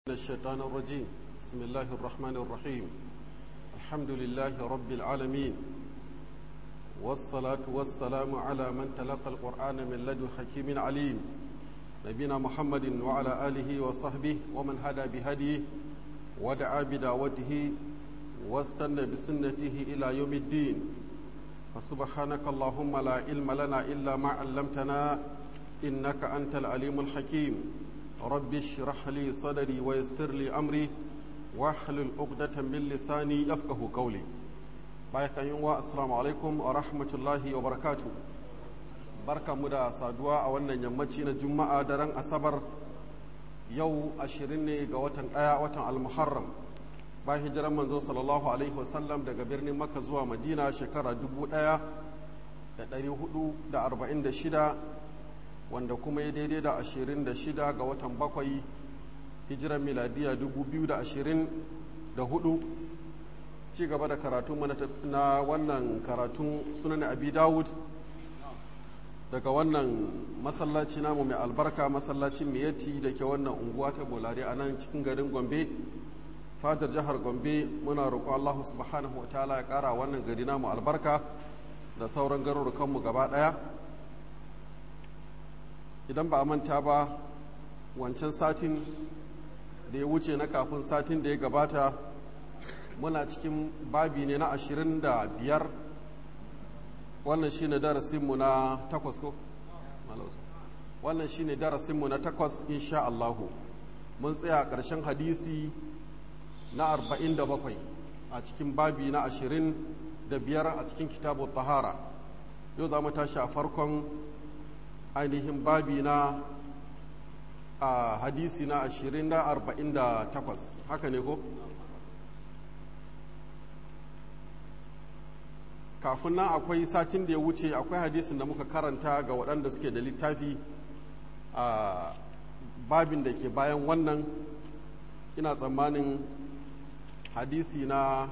الشيطان الرجيم بسم الله الرحمن الرحيم الحمد لله رب العالمين والصلاة والسلام على من تلقى القرآن من لدن حكيم عليم نبينا محمد وعلى آله وصحبه ومن هدى بهديه ودعا بدعوته واستنى بسنته إلى يوم الدين فسبحانك اللهم لا علم لنا إلا ما علمتنا إنك أنت العليم الحكيم رب اشرح لي صدري ويسر لي أمري واحلل عقدة من لساني يفقه قولي بايك يوم السلام عليكم ورحمة الله وبركاته barka mu da saduwa a wannan yammaci na juma'a daren asabar yau ashirin ne ga watan ɗaya watan almuharram ba hijiran manzo sallallahu alaihi wasallam daga birnin makka zuwa madina shekara dubu ɗaya da ɗari hudu da arba'in da shida wanda kuma ya daidai da ashirin da shida ga watan bakwai hijiran miladiya dubu biyu da ashirin da hudu ci gaba da karatu na wannan karatun sunan abi dawud daga wannan masallaci namu mai albarka masallacin miyati da ke wannan unguwa ta bolari a nan cikin garin gombe fadar jihar gombe muna roƙo allahu subhanahu wa ta'ala ya ƙara wannan gari namu albarka da sauran garurukanmu gaba ɗaya idan ba a manta ba wancan satin da ya wuce na kafin satin da ya gabata muna cikin babi ne na ashirin da biyar wannan shine darasinmu na takwas ko wannan shine darasinmu na takwas insha Allahu mun tsaya ƙarshen hadisi na arba'in da bakwai a cikin babi na ashirin da biyar a cikin kitabu tahara yau za mu tashi a farkon ainihin babi na a hadisi na ashirin da arba'in da takwas haka ne ko? kafin nan akwai satin da ya wuce akwai hadisin da muka karanta ga waɗanda suke da littafi a babin da ke bayan wannan ina tsammanin hadisi na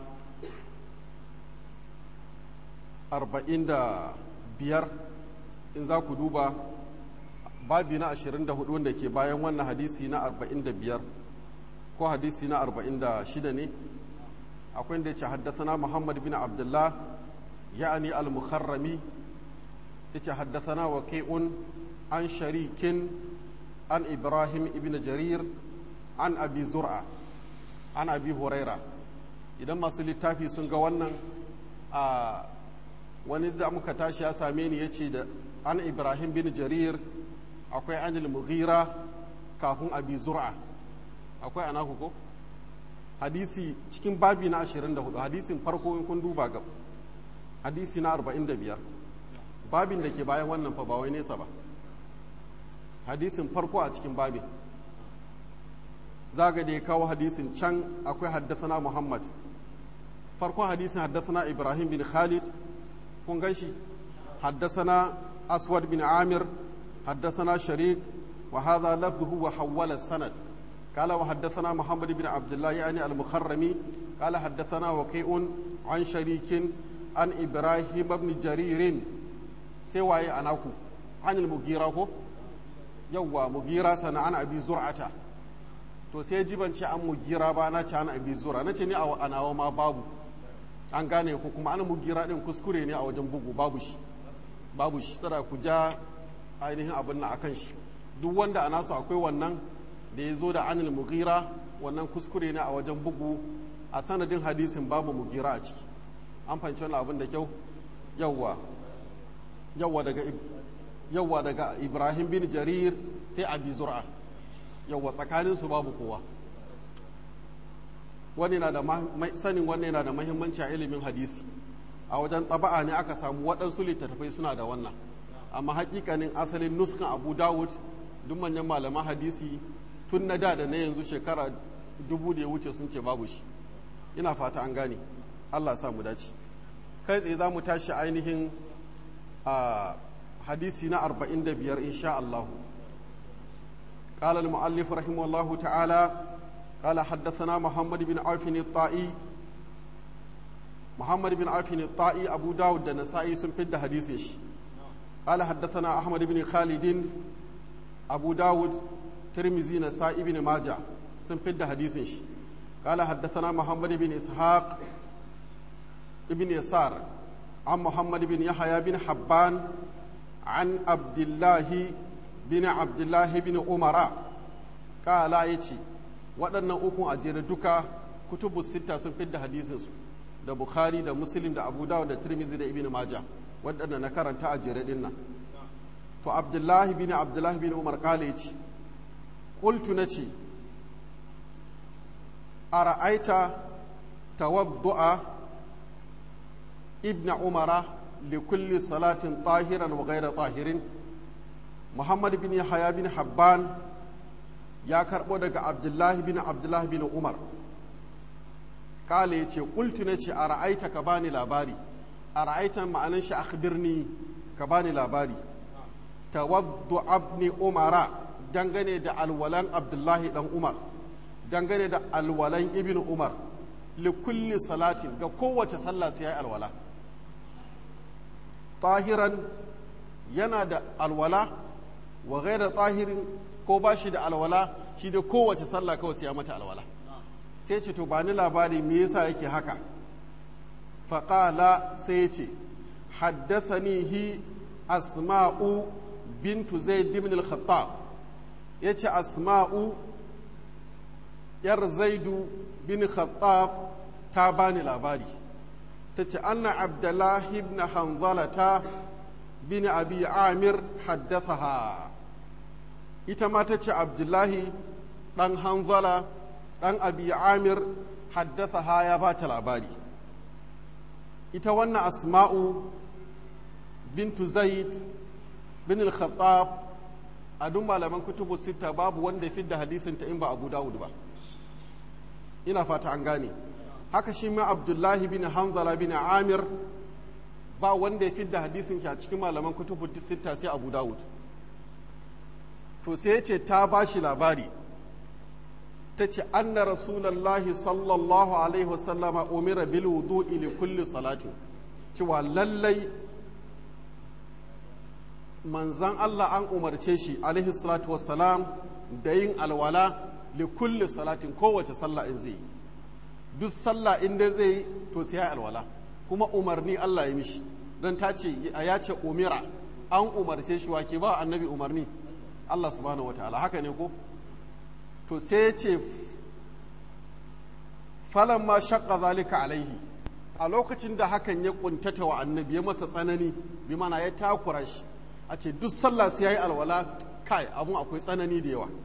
arba'in da biyar in za ku duba babi na ashirin da hudu wanda ke bayan wannan hadisi na arba'in da biyar ko hadisi na arba'in da shida ne akwai da ya ce haddasa muhammad bin abdullah يعني المخرمي يتحدثنا وكيء عن شريك عن إبراهيم ابن جرير عن أبي زرعة عن أبي هريرة idan masu littafi sun ga wannan a wani da muka tashi ya same ni ya ce da an ibrahim bin jarir akwai anil mughira kafin abi zur'a akwai anaku ko hadisi cikin babi na 24 hadisin farko in kun duba ga hadisi na 45 babin da ke bayan wannan fa ba wai nesa ba hadisin farko a cikin babin zaga da ya kawo hadisin can akwai haddasana muhammad farkon hadisin haddasana ibrahim bin khalid kun gan shi haddasana aswad bin amir haddasana sharik wa hadha lafzuhu wa hawwala sanad قال وحدثنا محمد بن عبد الله يعني المخرمي قال حدثنا وكيء عن شريك an ibrahim ibn jaririn sai waye anaku anil mugira ko yawwa mugira sana an abi zur'ata to sai jibance an mugira ba na ci an abi zura nace ni a anawa ma babu an gane ko kuma an mugira din kuskure ne a wajen bugu babu shi babu shi tsara ku ja ainihin abin nan akan shi duk wanda a nasu akwai wannan da ya zo da anil mugira wannan kuskure ne a wajen bugu a sanadin hadisin babu mugira a ciki an fahimci wani abin da kyau yawwa yawwa daga yawwa daga ibrahim bin jarir sai abi zur'a yawwa tsakanin su babu kowa wani na da sanin wani yana da mahimmanci a ilimin hadisi a wajen taba'a ne aka samu waɗansu littattafai suna da wannan amma hakikanin asalin nuskan abu dawud duk manyan malaman hadisi tun na da da na yanzu shekara dubu da ya wuce sun ce babu shi ina fata an gane Allah sa mu dace kai tsaye za mu tashi ainihin a hadisi na 45 insha Allah قال المؤلف رحمه الله تعالى قال حدثنا محمد بن عوف الطائي محمد بن عوف الطائي أبو داود النسائي سنفد حديثش قال حدثنا أحمد بن خالد أبو داود ترمزي نسائي بن ماجه sun fidda hadisin shi قال حدثنا محمد بن إسحاق ابن يسار عن محمد بن يحيى بن حبان عن عبد الله بن عبد الله بن عمر قال يتي waɗannan ukun a jere duka kutubu sita sun fidda hadisinsu da bukhari da muslim da abu dawud da tirmizi da ibn maja waɗanda na karanta a jere ɗin nan to abdullahi bin abdullahi bin umar kala ya ce ƙultu na ce a ra'aita tawaddu'a ibn umara li kulli salatin tahiran wa gaira tahirin muhammad bin yahya bin habban ya karɓo daga abdullahi bin abdullahi bin umar kala ya ce ƙultu na ce a ra'aita ka bani labari a ra'aita ma'anin shi akhbirni ka bani labari tawaddu abni umara dangane da alwalan abdullahi dan umar dangane da alwalan ibn umar li kulli salatin ga kowace sallah sai ya alwala tahiran yana da alwala wa gaira tahirin ko ba shi da alwala shi da kowace sallah kawai sai ya mata alwala sai ce to ba ni labari me yasa yake haka faƙala sai ce haddathanihi asma'u bintu zaid ibn al-khattab yace asma'u yar zaidu bin khattab ta bani labari tace anna abdullahi ibn hanzalata bin abi amir haddathaha ita ma tace abdullahi dan hanzala dan abi amir haddathaha ya bata labari ita wannan asma'u bintu zaid bin al-khattab a duk malaman kutubu sita babu wanda ya fidda hadisin ta in ba abu dawud ba ina fata an gane haka shi ma abdullahi bin hanzala bin amir ba wanda ya fidda hadisin shi a cikin malaman kutubu sita sai abu dawud to sai ya ce ta ba shi labari ta ce anna rasulallahi sallallahu alaihi wasallama umira bil wudu'i li kulli salatin cewa lallai manzan Allah an umarce shi alaihi salatu wassalam da yin alwala li kulli salatin kowace sallah in zai duk sallah in dai zai to sai ya alwala kuma umarni Allah ya mishi don ta ce ya ce umira an umarce shi wa ke ba annabi umarni Allah subhanahu wataala haka ne ko to sai ya ce falan ma shakka zalika alaihi a lokacin da hakan ya kuntata wa annabi ya masa tsanani bi mana ya takura shi a ce duk sallah sai ya yi alwala kai abun akwai tsanani da yawa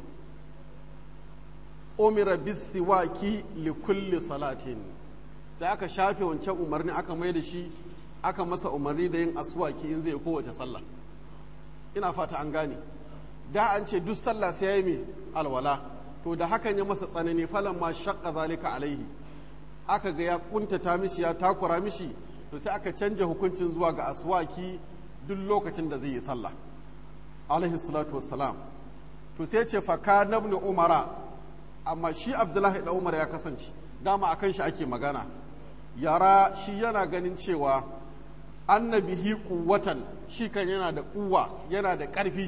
umira bisiwaki li kulli salatin sai aka shafe wancan umarni aka mai da shi aka masa umarni da yin aswaki in zai kowace sallah ina fata an gane da an ce duk sallah sai ya yi mai alwala to da hakan ya masa tsanani falan ma shakka zalika alaihi aka ga ya kuntata mishi ya takura mishi to sai aka canja hukuncin zuwa ga aswaki duk lokacin da zai yi sallah alaihi salatu wassalam to sai ce faka nabni umara amma shi abdullahi da umar ya kasance dama akan shi ake magana yara shi yana ganin cewa annabihi kuwatan shi kan yana da kuwa yana da ƙarfi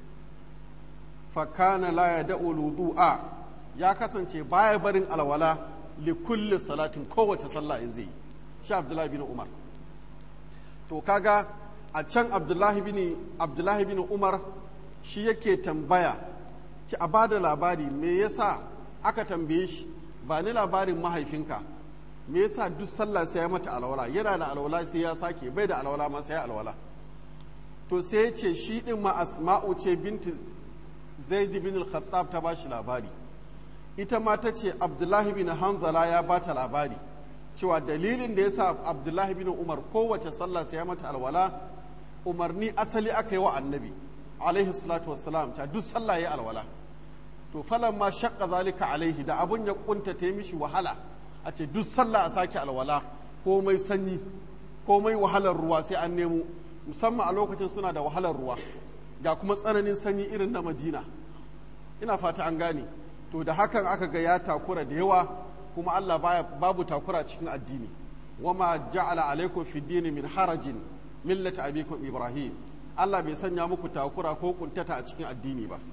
fakana la ya da'u wudu'a ya kasance baya barin alwala li kulli salatin kowace sallah in zai shi abdullahi bin umar to kaga a can abdullahi bin abdullahi bin umar shi yake tambaya ci a bada labari me yasa aka tambaye shi ba ni labarin mahaifinka me yasa duk sallah sai ya mata alwala yana da alwala sai ya sake bai da alwala ma sai ya alwala to sai ya ce shi din ma asma'u ce binti zaid bin al-khattab ta bashi labari ita ma ta ce abdullahi bin hanzala ya bata labari cewa dalilin da yasa abdullahi bin umar kowace sallah sai ya mata alwala umarni asali aka yi wa annabi alaihi salatu wassalam ta duk sallah ya alwala to falan ma shakka zalika alaihi da abun ya kunta ta mishi wahala a ce duk sallah a sake alwala komai sanyi komai wahalar ruwa sai an nemo musamman a lokacin suna da wahalar ruwa ga kuma tsananin sanyi irin na madina ina fata an gane to da hakan aka ga ya takura da yawa kuma allah baya babu takura cikin addini wama ja'ala alaikum fi dini min harajin millata abikum ibrahim allah bai sanya muku takura ko kuntata a cikin addini ba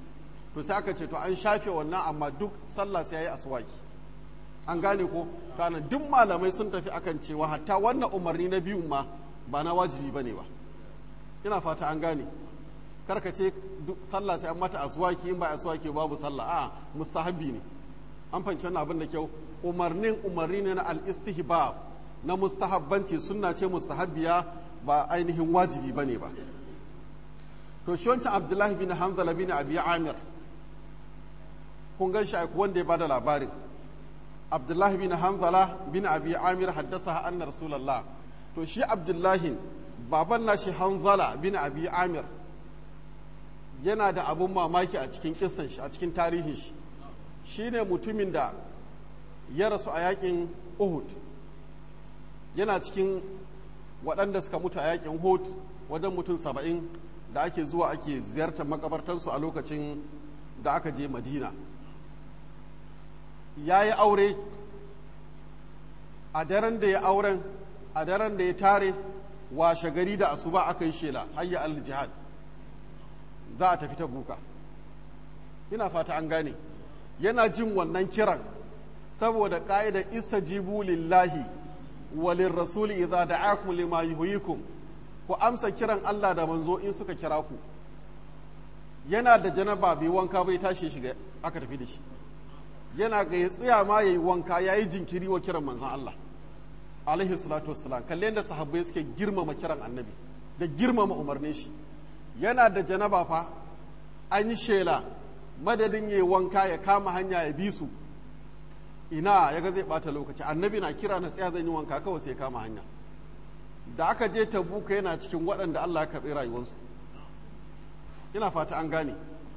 to sai aka ce to an shafe wannan amma duk sallah sai yayi aswaki an gane ko kana duk malamai sun tafi akan cewa hatta wannan umarni na biyun ma ba na wajibi bane ba ina fata an gane karka ce sallah sai an mata aswaki in ba aswaki babu sallah a mustahabbi ne an fahimci wannan abin da kyau umarnin umarni ne na al-istihbab na mustahabbanci sunna ce mustahabbiya ba ainihin wajibi bane ba to shi wancan abdullahi bin hanzala bin abi amir kun gan shi wanda ya bada labarin abdullahi bin hanzala bin abi amir haddasa anna rasulullah to shi abdullahi baban nashi hanzala bin abi amir yana da abun mamaki a cikin kissan shi a cikin tarihin shi shine mutumin da ya rasu a yakin uhud yana cikin waɗanda suka mutu a yakin uhud wajen mutum saba'in da ake zuwa ake ziyartar makabartansu a lokacin da aka je madina ya yi aure a daren da ya auren a daren da ya tare washe gari da asuba aka yi shela hayya al jihad za a tafi ta buka ina fata an gane yana jin wannan kiran saboda ƙa'idar istajibu lillahi walin rasuli idza da'akum lima yuhyikum ku amsa kiran Allah da manzo in suka kira ku yana da janaba bai wanka bai tashi shiga aka tafi da shi yana ga ya tsaya ma yayi wanka yayi jinkiri wa kiran manzon Allah alaihi salatu wassalam kalle yadda sahabbai suke girmama kiran annabi da girmama umarnin shi yana da janaba fa an yi shela madadin yayi wanka ya kama hanya ya bi su ina ya ga zai bata lokaci annabi na kira na tsaya zan yi wanka kawai sai ya kama hanya da aka je tabuka yana cikin waɗanda Allah ya karɓi rayuwarsu ina fata an gane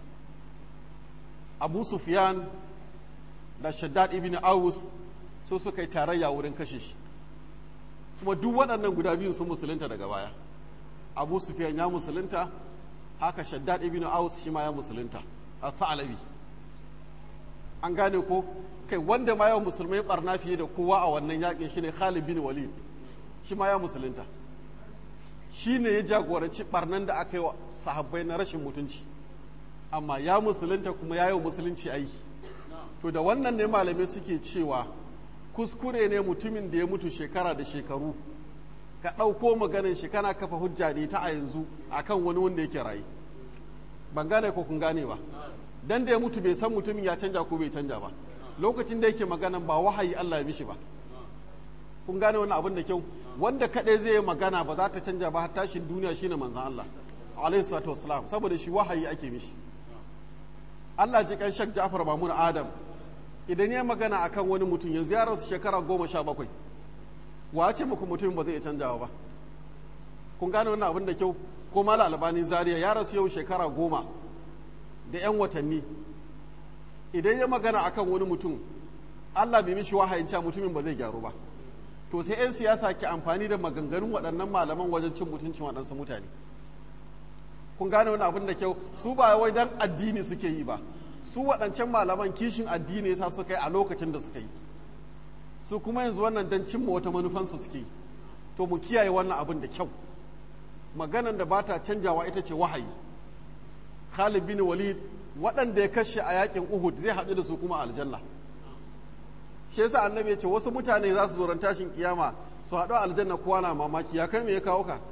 abu sufyan da shaddad ibn aus so suka yi tarayya wurin kashe shi kuma duk waɗannan guda biyu sun musulunta daga baya abu sufyan ya musulunta haka shaddad ibn aus shi ma ya musulunta a sa'alabi an gane ko kai wanda ma yawan musulmai barna fiye da kowa a wannan yakin shine khalid bin walid shi ma ya musulunta shi ne ya jagoranci barnan da aka yi wa sahabbai na rashin mutunci amma ya musulunta kuma ya yi musulunci aiki to da wannan ne malamai suke cewa kuskure ne mutumin da ya mutu shekara da shekaru ka ɗauko maganin shi kana kafa hujja ne ta a yanzu akan wani wanda yake rayu ban gane ko kun gane ba dan da ya mutu bai san mutumin ya canja ko bai canja ba lokacin da yake maganan ba wahayi Allah ya mishi ba kun gane wannan abin da kyau wanda kaɗai zai yi magana ba za ta canja ba har tashin duniya shine manzan Allah alaihi salatu wassalam saboda shi wahayi ake mishi Allah ji kan Shak Ja'far Mamun Adam idan ya magana akan wani mutum yanzu ya rasu shekara goma sha bakwai wa ce muku mutumin ba zai iya canjawa ba kun gane wannan abin da kyau ko mala albani zaria ya rasu yau shekara goma da yan watanni idan ya magana akan wani mutum Allah bai mishi wahayin cewa mutumin ba zai gyaru ba to sai 'yan siyasa ke amfani da maganganun waɗannan malaman wajen cin mutuncin waɗansu mutane kun gane wani abin da kyau su ba wai dan addini suke yi ba su waɗancan malaman kishin addini yasa suka yi a lokacin da suka yi su kuma yanzu wannan dan cimma wata manufansu suke yi to mu kiyaye wannan abin da kyau maganan da bata canjawa ita ce wahayi Khalid bin Walid waɗanda ya kashe a yakin Uhud zai haɗu da su kuma aljanna shi yasa annabi ya ce wasu mutane za su zoron tashin kiyama su haɗu aljanna kowa na mamaki ya kai me ya kawo ka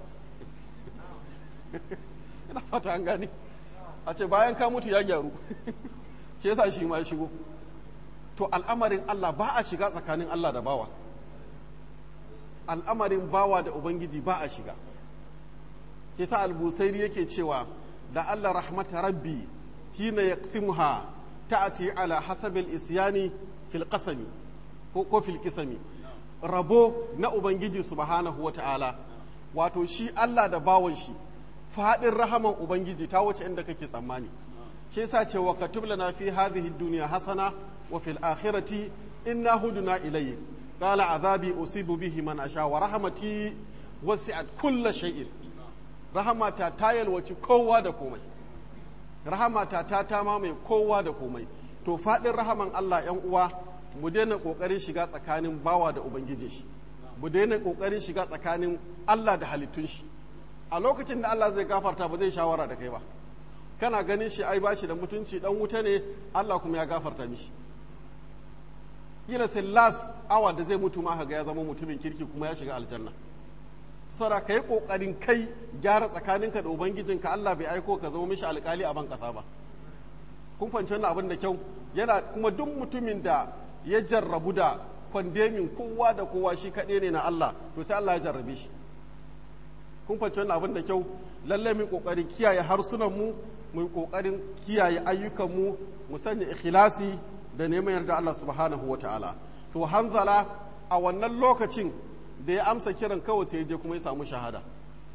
ina fata an gane a ce bayan ka mutu ya gyaru shi yasa shi ma ya shigo to al'amarin Allah ba a shiga tsakanin Allah da bawa al'amarin bawa da ubangiji ba a shiga shi yasa al-busairi yake cewa da Allah rahmata rabbi hina yaqsimuha ta'ati ala hasabil isyani fil qasami ko fil kisami rabo na ubangiji subhanahu wata'ala wato shi Allah da bawon shi fadin rahaman ubangiji ta wuce inda kake tsammani shi yasa ce wa katub lana fi hadhihi dunya hasana wa fil akhirati inna huduna ilayk qala azabi usibu bihi man asha wa rahmati wasi'at kull shay'in rahamata ta yalwaci kowa da komai rahamata ta ta mai kowa da komai to fadin rahaman Allah yan uwa mu daina kokarin shiga tsakanin bawa da ubangiji shi mu daina kokarin shiga tsakanin Allah da halittun shi a lokacin da Allah zai gafarta ba zai shawara da kai ba kana ganin shi ai bashi da mutunci dan wuta ne Allah kuma ya gafarta mishi kila sai last hour da zai mutu ma ga ya zama mutumin kirki kuma ya shiga aljanna saboda ka yi kokarin kai gyara tsakaninka da ubangijinka Allah bai aiko ka zama mishi alkali a ban kasa ba kun fahimci wannan abin da kyau yana kuma duk mutumin da ya jarrabu da kwandemin kowa da kowa shi kaɗai ne na Allah to sai Allah ya jarrabe shi kun fahimci wannan abin da kyau lalle mu kokarin kiyaye harsunan mu mu kokarin kiyaye ayyukan mu mu sanya ikhlasi da neman yarda Allah subhanahu wataala to hanzala a wannan lokacin da ya amsa kiran kawai sai ya je kuma ya samu shahada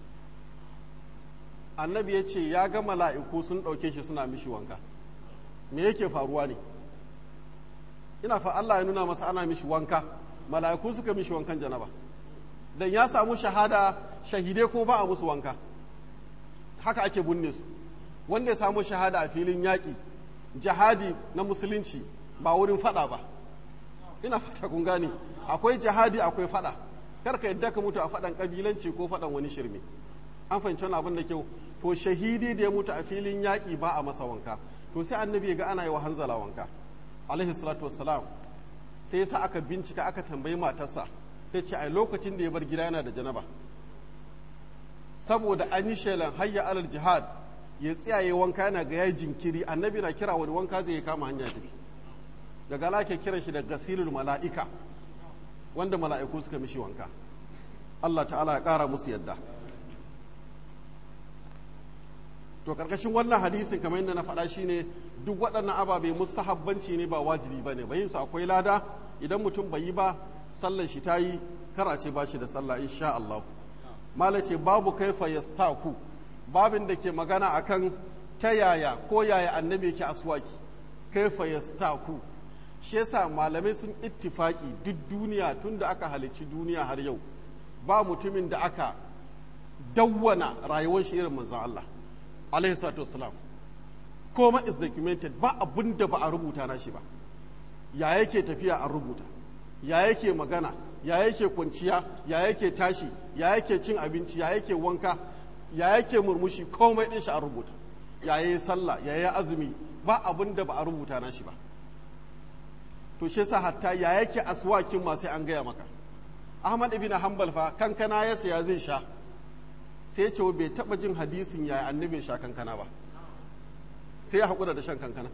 annabi ya ce ya ga mala'iku sun ɗauke shi suna mishi wanka me yake faruwa ne ina fa Allah ya nuna masa ana mishi wanka mala'iku suka mishi wankan janaba dan ya samu shahada shahide ko ba a musu wanka haka ake binne su wanda ya samu shahada a filin yaƙi jihadi na musulunci ba wurin fada ba ina fata kun gane akwai jihadi akwai fada karka yadda ka mutu a fadan kabilanci ko fadan wani shirme an fahimci wani abin da kyau to shahidi da ya mutu a filin yaƙi ba a masa wanka to sai annabi ga ana yi wa hanzala wanka alaihi salatu wassalam sai yasa aka bincika aka tambayi matarsa ta ce a lokacin da ya bar gida yana da janaba saboda an yi shelan hayya alal jihad ya tsiyaye wanka yana ga yayi jinkiri annabi na kira wani wanka zai kama hanya tafi daga lake kiran shi da gasilul mala'ika wanda mala'iku suka mishi wanka Allah ta'ala ya ƙara musu yadda to karkashin wannan hadisin kamar yadda na faɗa shine duk waɗannan ababe mustahabbanci ne ba wajibi bane bayin su akwai lada idan mutum bai yi ba sallar shi tayi kar a ce ba shi da sallah insha Allah mala ce babu kaifa yastaku babin da ke magana akan ta yaya ko yaya annabi yake aswaki kaifa yastaku shi yasa malamai sun ittifaki duk duniya tun da aka halicci duniya har yau ba mutumin da aka dawwana rayuwar shi irin manzon Allah alaihi salatu wassalam koma is documented ba abin da ba a rubuta na shi ba ya yake tafiya a rubuta ya yake magana ya yake kwanciya ya yake tashi ya yake cin abinci ya yake wanka ya yake murmushi komai din shi a rubuta ya yi sallah ya yi azumi ba abin da ba a rubuta na shi ba to shi yasa hatta ya yake aswakin ma sai an gaya maka ahmad ibn hanbal fa kankana ya saya zai sha sai ya ce bai taba jin hadisin ya annabi sha kankana ba sai ya haƙura da shan kankana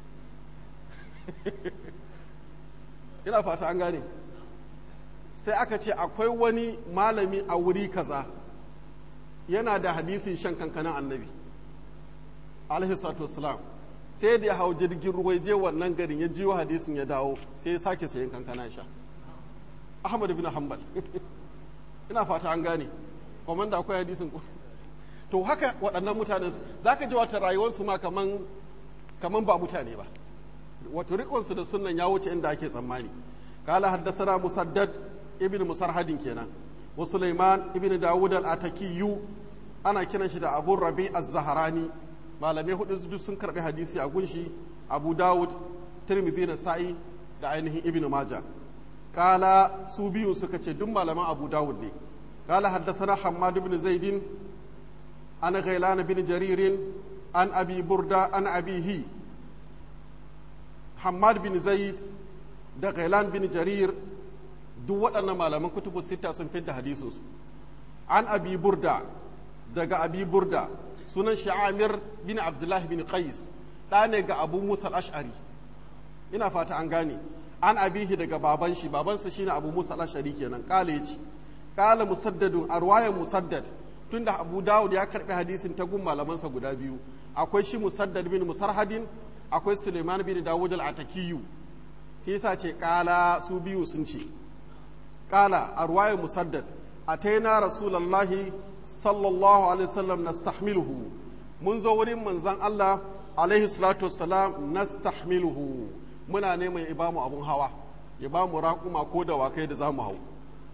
ina fata an gane sai aka ce akwai wani malami a wuri kaza yana da hadisin shan kankanan annabi alaihi salatu wassalam sai da ya hau jirgin ruwa je wannan garin ya jiwo hadisin ya dawo sai ya sake sayan kankana sha ahmad bin hanbal ina fata an gane komanda akwai hadisin ko to haka waɗannan mutanen za ka ji wata rayuwarsu ma kaman kaman ba mutane ba wato rikonsu da sunan ya wuce inda ake tsammani kala haddathana musaddad ibn musarhadin kenan wa sulaiman ibn dawud al-atakiyu ana kiran shi da abu rabi az-zahrani malamai hudu duk sun karbi hadisi a gunshi abu dawud tirmidhi da sa'i da ainihin ibn majah kala su biyu suka ce duk malaman abu dawud ne kala haddathana hammad ibn zaidin an ghailan bin jaririn an abi burda an abihi hammad bin zaid da ghailan bin jarir duk waɗannan malaman kutubu sita sun fidda hadisinsu an abi burda daga abi burda sunan shi amir bin abdullahi bin qais ɗa ne ga abu musa ash'ari ina fata an gane an abihi daga baban shi babansa shine abu musa ash'ari kenan kala yace kala musaddadun a ruwayan musaddad tunda abu dawud ya karbi hadisin ta gun malamansa guda biyu akwai shi musaddad bin musarhadin akwai suleiman bin dawud al-atakiyu yasa ce kala su biyu sun ce kala a ruwayan musaddad ataina rasulallahi sallallahu alaihi wasallam nastahmiluhu mun zo wurin manzon Allah alaihi salatu wassalam nastahmiluhu muna neman ya bamu abun hawa ya bamu raƙuma ko dawakai da zamu hau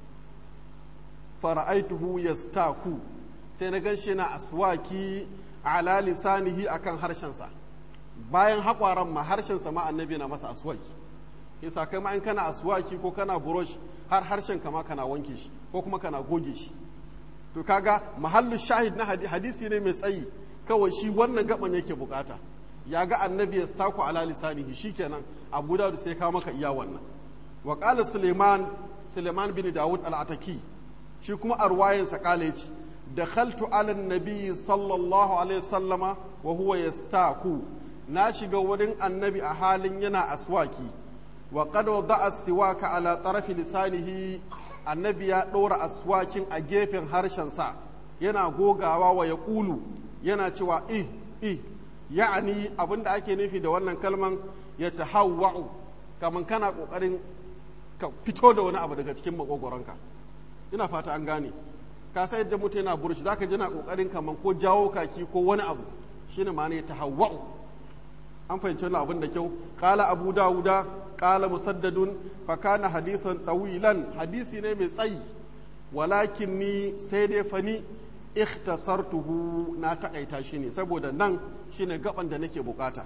fara'aituhu yastaku sai na ganshi yana aswaki ala lisanihi akan harshensa bayan haƙwaran ma harshensa ma annabi na masa aswaki yasa kai ma in kana aswaki ko kana burosh har harshen ka ma kana wanke shi ko kuma kana goge shi to kaga mahallu shahid na hadisi ne mai tsayi kawai shi wannan gaban yake bukata ya ga annabi ya staku ala lisanihi shikenan abu da sai ka maka iya wannan wa qala suleiman suleiman bin dawud al-ataki shi kuma arwayin sa kala yace dakhaltu ala nabi sallallahu alaihi wasallama wa huwa yastaku na shiga wurin annabi a halin yana aswaki wa qad wada'a siwaka ala tarafi lisanihi annabi ya ɗora aswakin a gefen harshensa yana gogawa wa ya ƙulu yana cewa i i ya'ani abin da ake nufi da wannan kalman ya tahawwa'u kamar kana ƙoƙarin ka fito da wani abu daga cikin makogoronka ina fata an gane ka sai yadda mutum yana burshi zaka ji na ƙoƙarin kamar ko jawo kaki ko wani abu shine ma ne ya tahawwa'u an fahimci wannan abin da kyau qala abu dawuda qala musaddadun fa kana hadithan tawilan hadisi ne mai tsayi walakin ni sai dai fani ikhtasartuhu na takaita shi ne saboda nan shine gaban da nake bukata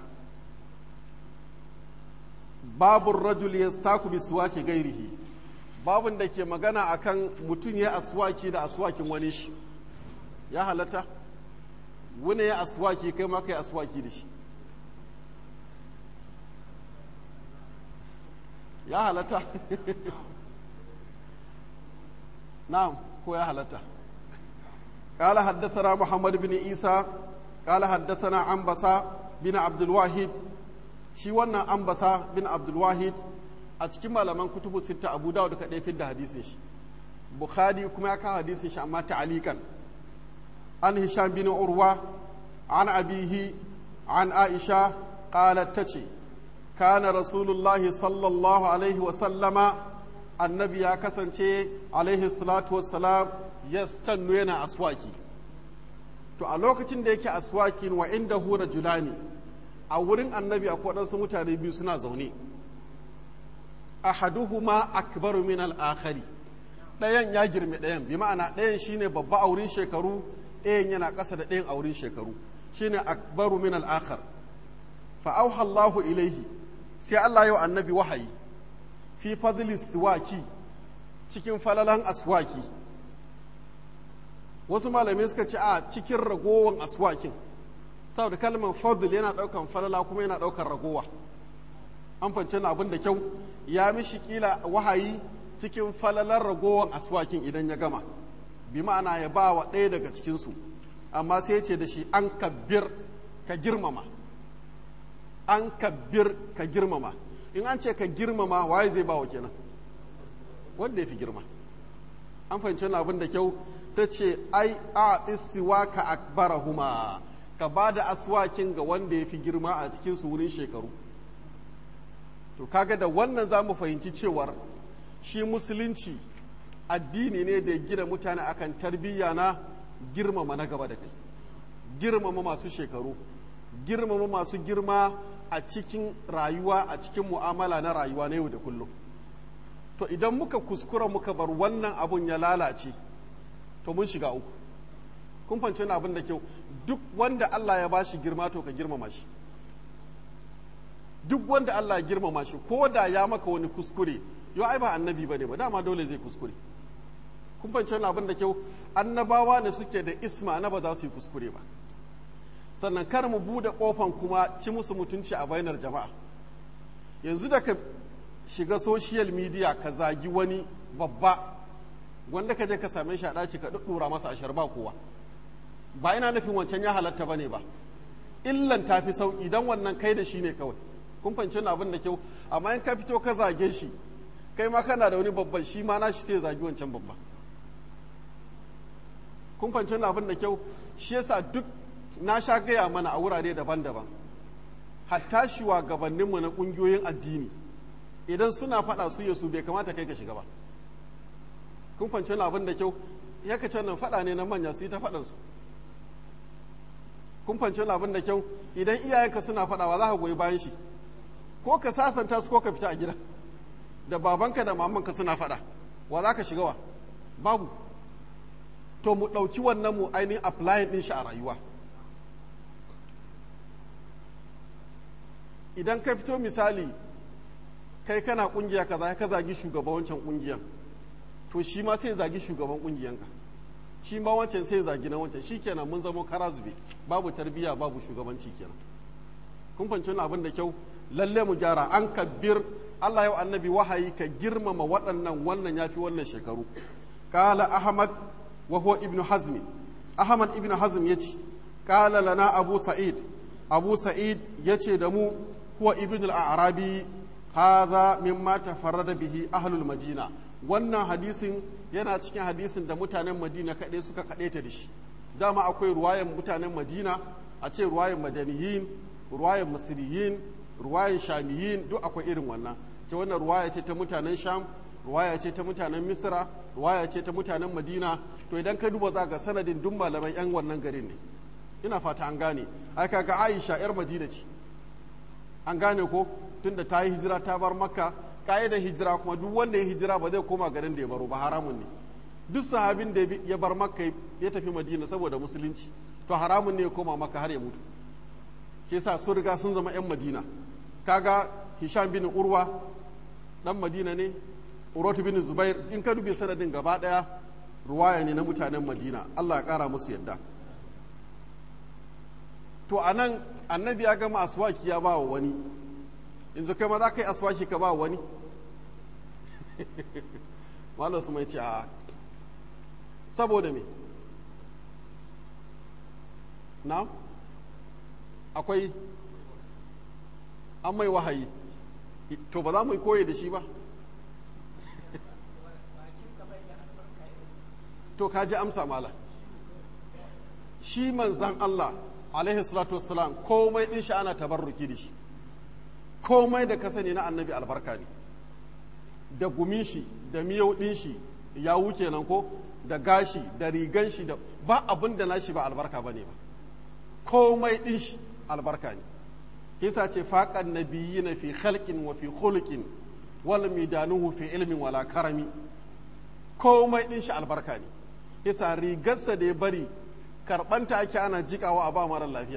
babun rajul yastaku bi suwaki gairihi babun da ke magana akan mutum ya aswaki da aswakin wani shi ya halatta wani ya aswaki kai ma kai aswaki da shi ya halatta na'am ko ya halatta قال حدثنا محمد بن عيسى قال حدثنا عنبسة بن عبد الواحد shi wannan ambasa bin abdulwahid a cikin malaman kutubu sita abu dawud kaɗai fi da hadisin shi bukhari kuma ya kawo hadisin shi amma ta'alikan an hisham bin urwa an abihi an aisha qalat tace kana rasulullahi sallallahu alaihi wa sallama annabi ya kasance alaihi salatu wassalam yastannu yana aswaki to a lokacin da yake aswakin wa inda hura julani a wurin annabi akwai waɗansu mutane biyu suna zaune ahaduhuma akbaru min al-akhari ɗayan ya girme ɗayan bi ma'ana ɗayan shine babba a wurin shekaru ɗayan yana ƙasa da ɗayan a wurin shekaru shine akbaru min al-akhar fa auha Allahu ilaihi sai Allah yau annabi wahayi fi fadli siwaki cikin falalan aswaki wasu malamai suka ce a cikin ragowan aswakin saboda kalmar fadl yana daukan falala kuma yana daukan ragowa an fance na abin da kyau ya mishi kila wahayi cikin falalar ragowan aswakin idan ya gama bi ma'ana ya ba wa ɗaya daga cikinsu amma sai ce da shi an kabbir ka girmama an kabbir ka girmama in an ce ka girmama waye zai ba wa kenan wanda ya fi girma an fahimci wani abin da kyau ta ce ai a isiwa ka akbarahuma ka ba da aswakin ga wanda ya fi girma a cikin su wurin shekaru to kaga da wannan za mu fahimci cewar shi musulunci addini ne da ya gina mutane akan tarbiyya na girmama na gaba da kai girmama masu shekaru girmama masu girma a cikin rayuwa a cikin mu'amala na rayuwa na yau da kullum to idan muka kuskura muka bar wannan abun ya lalace to mun shiga uku kun fahimci wani abin da kyau duk wanda Allah ya bashi girma to ka girmama shi duk wanda Allah ya girmama shi ko da ya maka wani kuskure yau ai ba annabi bane ba dama dole zai kuskure kun fahimci wani abin da kyau annabawa ne suke da isma na ba za su yi kuskure ba sannan kar mu bude kofan kuma ci musu mutunci a bainar jama'a yanzu da ka shiga social media ka zagi wani babba wanda ka je ka same shi a ɗaci ka ɗuɗɗura masa ashar ba kowa ba ina nufin wancan ya halatta bane ba illan ta fi sauƙi don wannan kai da shi ne kawai kun fahimci abin da kyau amma in ka fito ka zage shi kai ma kana da wani babban shi ma nashi sai zagi wancan babba kun fahimci abin da kyau shi yasa duk na sha gaya mana a wurare daban-daban hatta shugabanninmu na ƙungiyoyin addini idan suna faɗa su yasu bai kamata kai ka shiga ba kun fahimci abin da kyau ya ka nan faɗa ne na manya su yi ta faɗansu kun fahimci abin da kyau idan iyayenka suna faɗawa za ka goyi bayan shi ko ka sasanta su ko ka fita a gida da babanka da mamanka suna faɗa wa za ka shiga wa babu to mu ɗauki wannan mu ainihin applying ɗin shi a rayuwa idan ka fito misali kai kana kungiya kaza ka zagi shugaban wancan kungiyan to shi ma sai zagi shugaban kungiyanka shi ma wancan sai zagi na wancan shikenan mun zamo kara zube babu tarbiyya babu shugabanci kenan kun fahimci abin da kyau lalle mu gyara an kabbir Allah yau annabi wahayi ka girmama waɗannan wannan yafi wannan shekaru qala ahmad wa huwa ibnu hazmi ahmad ibnu hazm yace qala lana abu sa'id abu sa'id yace da mu huwa ibnu al-arabi hadha mimma tafarrada bihi ahlul madina wannan hadisin yana cikin hadisin da mutanen madina kaɗai suka kaɗai ta da shi dama akwai ruwayan mutanen madina a ce ruwayan madaniyin ruwayan masiriyin ruwayan shamiyin duk akwai irin wannan ce wannan ruwaya ce ta mutanen sham ruwaya ce ta mutanen misra ruwaya ce ta mutanen madina to idan ka duba za ga sanadin duk malaman yan wannan garin ne ina fata an gane ai kaga aisha yar madina ce an gane ko tunda ta yi hijira ta bar makka ka'idar hijira kuma duk wanda ya hijira ba zai koma garin da ya baro ba haramun ne duk sahabin da ya bar makka ya tafi madina saboda musulunci to haramun ne ya koma makka har ya mutu ke sa sun riga sun zama 'yan madina kaga hisham bin urwa dan madina ne urwatu bin zubair in ka dubi sanadin gaba daya ruwaya ne na mutanen madina allah ya kara musu yadda to anan annabi ya gama aswaki ya ba wa wani yanzu kai ma za ka yi aswaki ka ba wani malam su mai ce a saboda me na akwai an mai wahayi to ba za mu yi koyi da shi ba to ka ji amsa mala shi manzan Allah alaihi salatu wassalam komai din shi ana tabarruki da shi komai da ka sani na annabi albarka ne da gumin shi da miyau din shi ya wuce nan ko da gashi da rigan shi da ba abin da nashi ba albarka bane ba komai din shi albarka ne kisa ce faqan nabiyina fi khalqin wa fi khuluqin wal midanuhu fi ilmin wala karami komai din shi albarka ne kisa rigarsa da ya bari karbanta ake ana jikawa a ba mara lafiya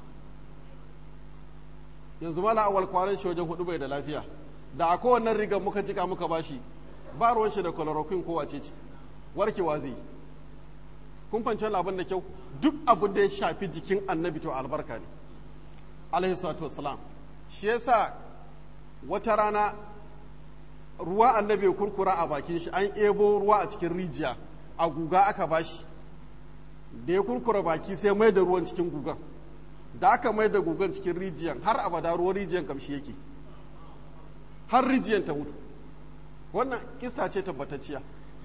yanzu mala awal kwanan shi wajen hudu bai da lafiya da a kowannan rigar muka jika muka bashi ba ruwan shi da chloroquine ko wace ce warkewa zai yi kun fahimci abin da kyau duk abu da ya shafi jikin annabi to albarka ne alaihi salatu wassalam shi yasa wata rana ruwa annabi ya kurkura a bakin shi an ebo ruwa a cikin rijiya a guga aka bashi da ya kurkura baki sai mai da ruwan cikin gugan da aka mai da gugan cikin rijiyan har abada ruwan rijiyan kamshi yake har rijiyan ta mutu wannan kisa ce tabbatacciya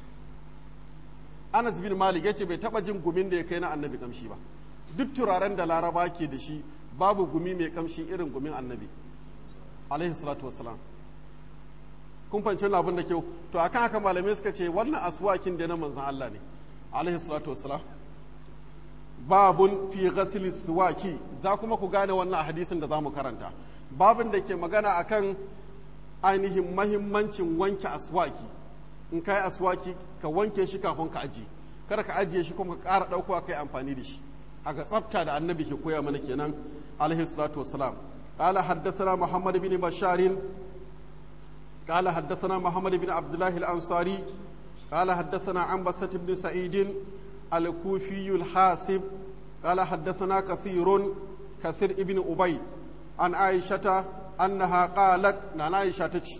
anas bin malik ya ce bai taba jin gumin da ya kai na annabi kamshi ba duk turaren da laraba ke da shi babu gumi mai kamshi irin gumin annabi alaihi salatu wassalam kun fahimci abin da kyau to akan haka malamai suka ce wannan aswakin da na manzon Allah ne alaihi salatu wassalam babun fi ghasli suwaki za kuma ku gane wannan hadisin da za mu karanta babin da ke magana akan ainihin mahimmancin wanke aswaki in ka yi aswaki ka wanke shi kafin ka ajiye kada ka ajiye shi kuma ka ƙara ɗaukowa ka yi amfani da shi haka tsafta da annabi ke koya mana kenan alaihi salatu wassalam قال حدثنا محمد بن بشار قال حدثنا محمد بن عبد الله الأنصاري قال حدثنا عنبسة بن سعيد الكوفي الحاسب قال حدثنا كثير كثير ابن أبي عن عائشة أنها قالت نعم عائشة تشي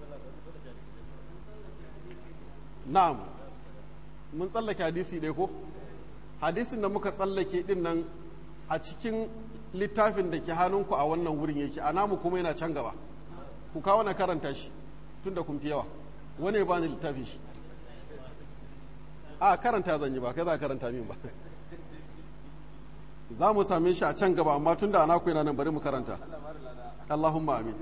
na'am mun tsallake hadisi ɗaya ko hadisin da muka tsallake ɗin nan a cikin littafin da ke hannunku a wannan wurin yake a namu kuma yana can gaba ku kawo na karanta shi tun da kumfi yawa wani ya bani littafin shi a karanta zan yi ba kai za karanta min ba za mu same shi a can gaba amma tun da ana yana nan bari mu karanta Allahumma amin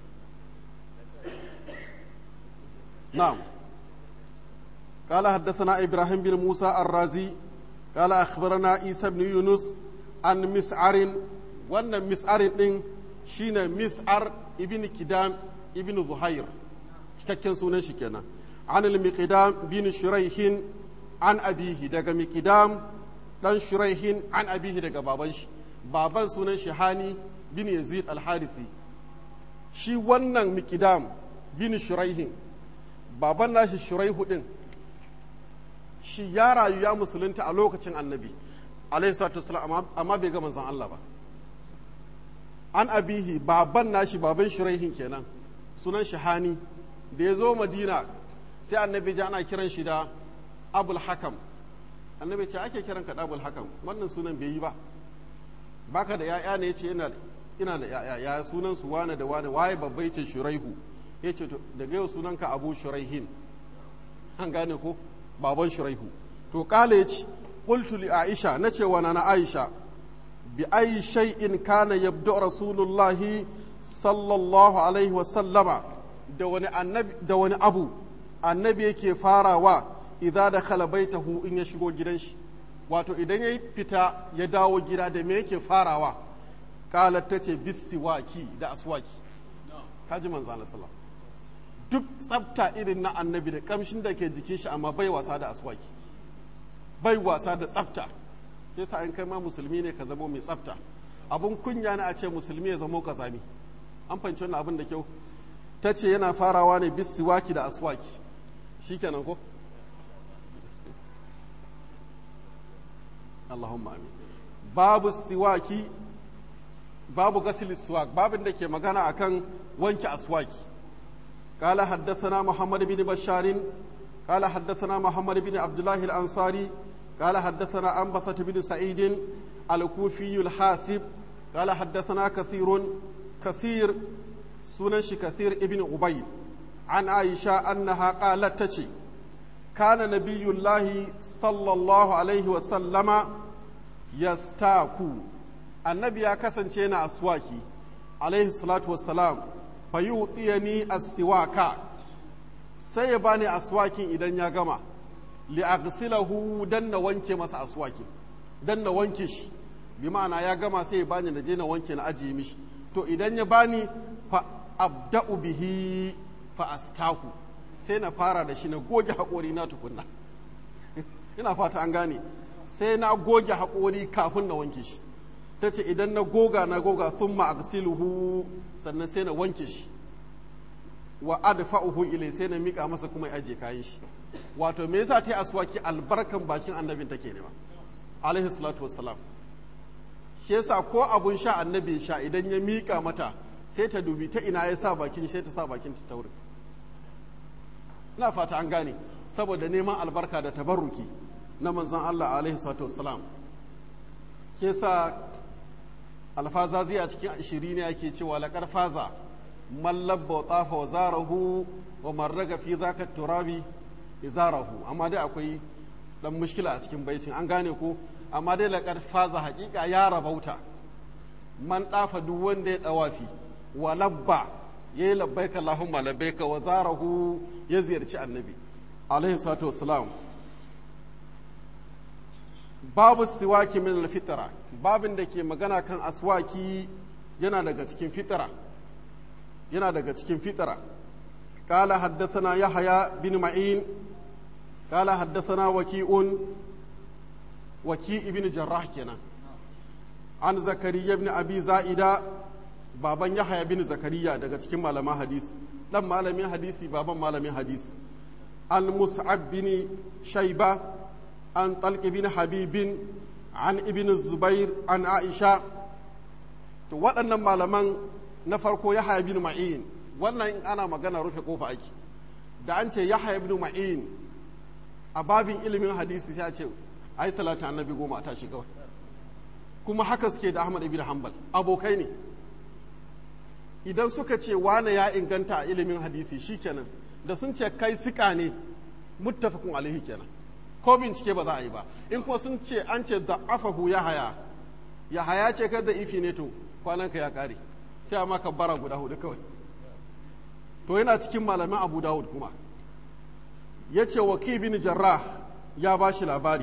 na'am قال حدثنا إبراهيم بن موسى الرازي قال أخبرنا عيسى بن يونس عن مسعر وأن مسعر دين شين مسعر ابن كدام ابن ظهير cikakken sunan shi kenan an al-miqdam bin shuraihin an abihi daga miqdam dan shuraihin an abihi daga baban shi baban sunan shi hani bin yazid al-harithi shi wannan miqdam bin shuraihin baban nashi shuraihu din shi ya rayu ya musulunta a lokacin annabi alaihi salatu wasalam amma bai ga manzon Allah ba an abihi baban nashi baban shuraihin kenan sunan shi hani da ya zo madina sai annabi ji ana kiran shi da abul hakam annabi ce ake kiran ka da abul hakam wannan sunan bai yi ba baka da ya'ya ne yace ina ina da ya'ya ya sunan su wane da wane waye babbai ce shuraihu yace to daga yau sunan ka abu shuraihin an gane ko baban shuraihu to kala yace qultu li aisha nace wa na aisha bi ayi shay'in kana yabdu rasulullahi sallallahu alaihi wa sallama da wani annabi da wani abu annabi yake farawa idza dakhala baitahu in ya shigo gidan shi wato idan ya fita ya dawo gida da me yake farawa kalar ta ce bisiwaki da aswaki kaji manzo Allah sallallahu duk tsafta irin na annabi da kamshin da ke jikin shi amma bai wasa da aswaki bai wasa da tsafta ke sa in kai ma musulmi ne ka zamo mai tsafta abun kunya na a ce musulmi ya zamo kazami an fahimci wannan abin da kyau ta ce yana farawa ne bisiwaki da aswaki shikenan ko Allahumma amin babu siwaki babu gasil siwak babin da ke magana akan wanke aswaki قال حدثنا محمد بن بشار قال حدثنا محمد بن عبد الله الأنصاري قال حدثنا أنبثة بن سعيد الكوفي الحاسب قال حدثنا كثير كثير سنش كثير ابن عبيد عن عائشة أنها قالت تشي كان نبي الله صلى الله عليه وسلم يستاكو النبي كسن شينا أسواكي عليه الصلاة والسلام fayutiyani as-siwaka sai ya bani aswakin idan ya gama li aghsilahu dan na wanke masa aswakin dan na wanke shi bi ma'ana ya gama sai ya bani na je na wanke na ajiye mishi to idan ya bani fa abda'u bihi fa astaku sai na fara da shi na goge haƙori na tukunna ina fata an gane sai na goge haƙori kafin na wanke shi ta ce idan na goga na goga sun ma'agsiluhu sannan sai na wanke shi wa adfa'uhu ilai sai na mika masa kuma ya aje kayan shi wato me yasa ta yi aswaki albarkan bakin annabin take ne ba alaihi salatu wassalam shi yasa ko abun sha annabi sha idan ya mika mata sai ta dubi ta ina ya sa bakin sai ta sa bakin ta taurin ina fata an gane saboda neman albarka da tabarruki na manzon Allah alaihi salatu wassalam shi yasa alfazazi a cikin ashiri ne ake cewa laƙar faza mallabba wa tsafa wa zarahu wa marraga fi zaka turabi izarahu amma dai akwai dan mushkila a cikin baitin an gane ko amma dai laƙar faza haƙiƙa ya rabauta man ɗafa duk wanda ya ɗawafi wa labba ya yi labbaika Allahumma labbaika wa zarahu ya ziyarci annabi alaihi salatu wassalam babu siwaki min alfitra babin da ke magana kan aswaki yana daga cikin fitara yana daga cikin fitara قال حدثنا يحيى بن معين قال حدثنا وكيء وكيء بن جراح كنا عن زكريا بن ابي زائده baban yahaya bin zakariya daga cikin malaman hadisi dan malamin hadisi baban malamin hadisi an mus'ab bin shaiba an talq bin habibin an ibn zubair an aisha to waɗannan malaman na farko yahaya bin ma'in wannan in ana magana rufe kofa ake da an ce yahaya bin ma'in a babin ilimin hadisi sai a ce ai salatu annabi goma ta shiga kuma haka suke da ahmad ibn hanbal abokai ne idan suka ce wane ya inganta a ilimin hadisi shikenan da sun ce kai sika ne muttafaqun alaihi kenan ko bincike ba za a yi ba in kuma sun ce an ce da afahu ya haya ya haya ce ka da ifi ne to kwananka ya kare sai a maka bara guda hudu kawai to yana cikin malamin abu dawud kuma ya ce wa bin jarrah ya ba shi labari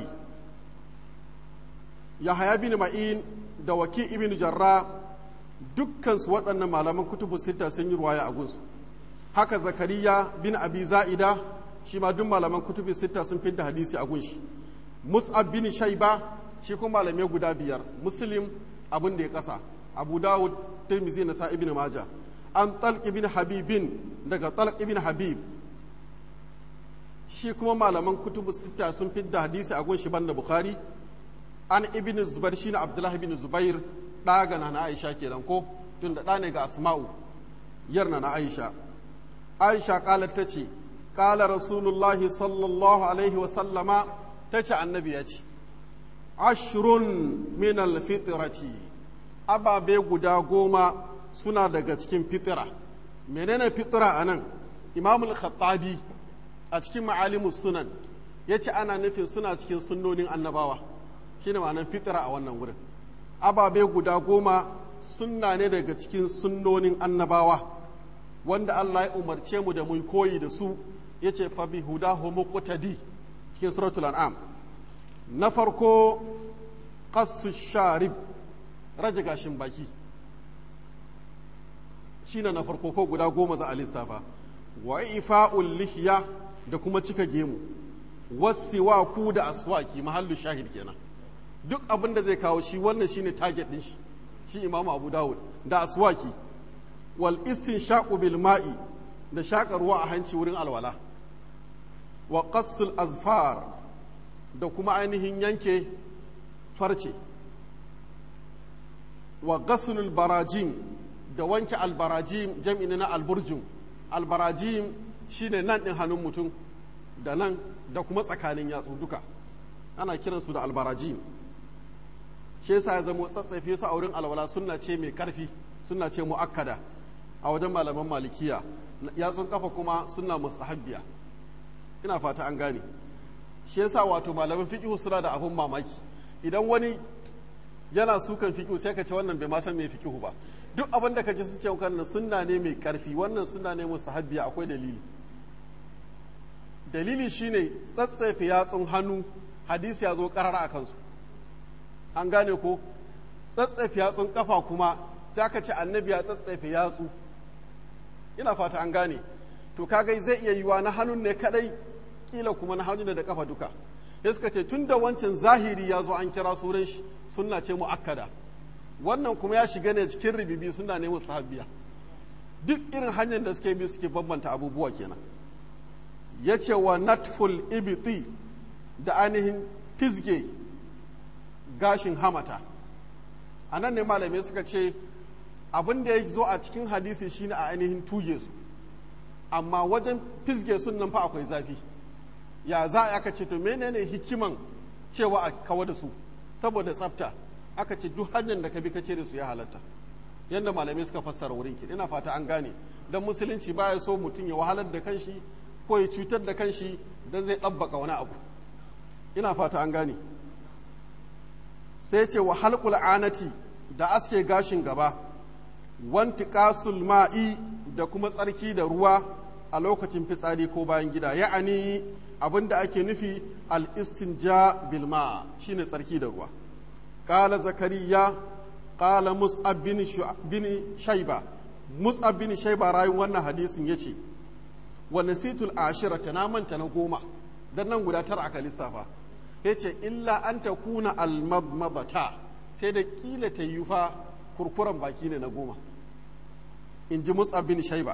ya haya bin ma'in da waki ibn jarrah dukkansu waɗannan malaman kutubu sita sun yi ruwaya a gunsu haka zakariya bin abi za'ida shi ma duk malaman kutubu sita sun fidda hadisi a gunshi mus'ab bin shaiba shi kuma malamai guda biyar muslim abin da ya kasa abu dawud tirmizi na sa ibn maja an talq ibn habibin daga talq ibn habib shi kuma malaman kutubu sita sun fidda hadisi a gunshi banda bukhari an ibn zubair shine abdullahi ibn zubair ɗaga na na aisha kenan ko tun da ɗa ne ga asma'u yarna na aisha aisha ƙalar ta ce ƙala rasulullahi sallallahu alaihi wasallama ta ce annabi ya ce ashrun min alfitrati ababe guda goma suna daga cikin fitira menene fitira a nan imamul khattabi a cikin ma'alimus sunan ya ce ana nufin suna cikin sunnonin annabawa shine ma'anar fitira a wannan wurin ababe guda goma sunna ne daga cikin sunnonin annabawa wanda Allah ya umarce mu da mu koyi da su ya ce fa bi hudahu muqtadi cikin suratul an'am na farko qassu sharib rage gashin baki shine na farko ko guda goma za a lissafa wa ifa'ul lihya da kuma cika gemu wasiwaku da aswaki mahallu shahid kenan duk abin da zai kawo shi wannan shine target din shi shi imamu abu dawud da aswaki wal istinshaqu bil ma'i da shaƙa ruwa a hanci wurin alwala wa qassul azfar da kuma ainihin yanke farce wa ghaslul barajim da wanke albarajim jam'i na alburjum albarajim shine nan din hannun mutum da nan da kuma tsakanin yatsu duka ana kiransu da albarajim shi yasa ya zama tsatsafe su a wurin alwala sunna ce mai karfi sunna ce muakkada a wajen malaman malikiya yatsun kafa kuma sunna mustahabbiya ina fata an gane shi yasa wato malaman fiqh suna da abun mamaki idan wani yana sukan fiqh sai ka ce wannan bai ma san me fiqh ba duk abin da ka ji sun ce kan sunna ne mai karfi wannan sunna ne mustahabbiya akwai dalili dalili shine tsatsafe yatsun hannu hadisi ya zo karara a kansu an gane ko tsatsafe yatsun kafa kuma sai aka ce annabi ya tsatsafe yatsu ina fata an gane to kaga zai iya yiwa na hannun ne kadai kila kuma na hannu da kafa duka ya suka ce tun da wancan zahiri ya zo an kira sunan shi sunna ce mu'akkada wannan kuma ya shiga ne cikin ribibi suna ne mustahabbiya duk irin hanyar da suke bi suke bambanta abubuwa kenan ya ce wa natful ibiti da ainihin fisge gashin hamata a nan ne malamai suka ce abin da ya zo a cikin hadisi shine a ainihin tuge su amma wajen fisge sun nan fa akwai zafi ya za a aka ce to menene hikiman cewa a kawo da su saboda tsafta aka ce duk hanyar da ka bi ka ce da su ya halatta yadda malamai suka fassara wurin ki ina fata an gane dan musulunci baya so mutum ya wahalar da kanshi ko ya cutar da kanshi dan zai ɗabbaka wani abu ina fata an gane sai ce wa halqul anati da aske gashin gaba wanti qasul ma'i da kuma tsarki da ruwa a lokacin fitsari ko bayan gida ya'ani abinda ake nufi al-istinja bil ma shine tsarki da ruwa qala zakariya qala mus'ab bin bin shayba mus'ab bin shayba rayin wannan hadisin yace wa nasitul ashirata na manta na goma dan nan guda tara aka lissafa yace illa an takuna al-madmadata sai da kila ta yi fa kurkuren baki ne na goma in ji mus'ab bin shayba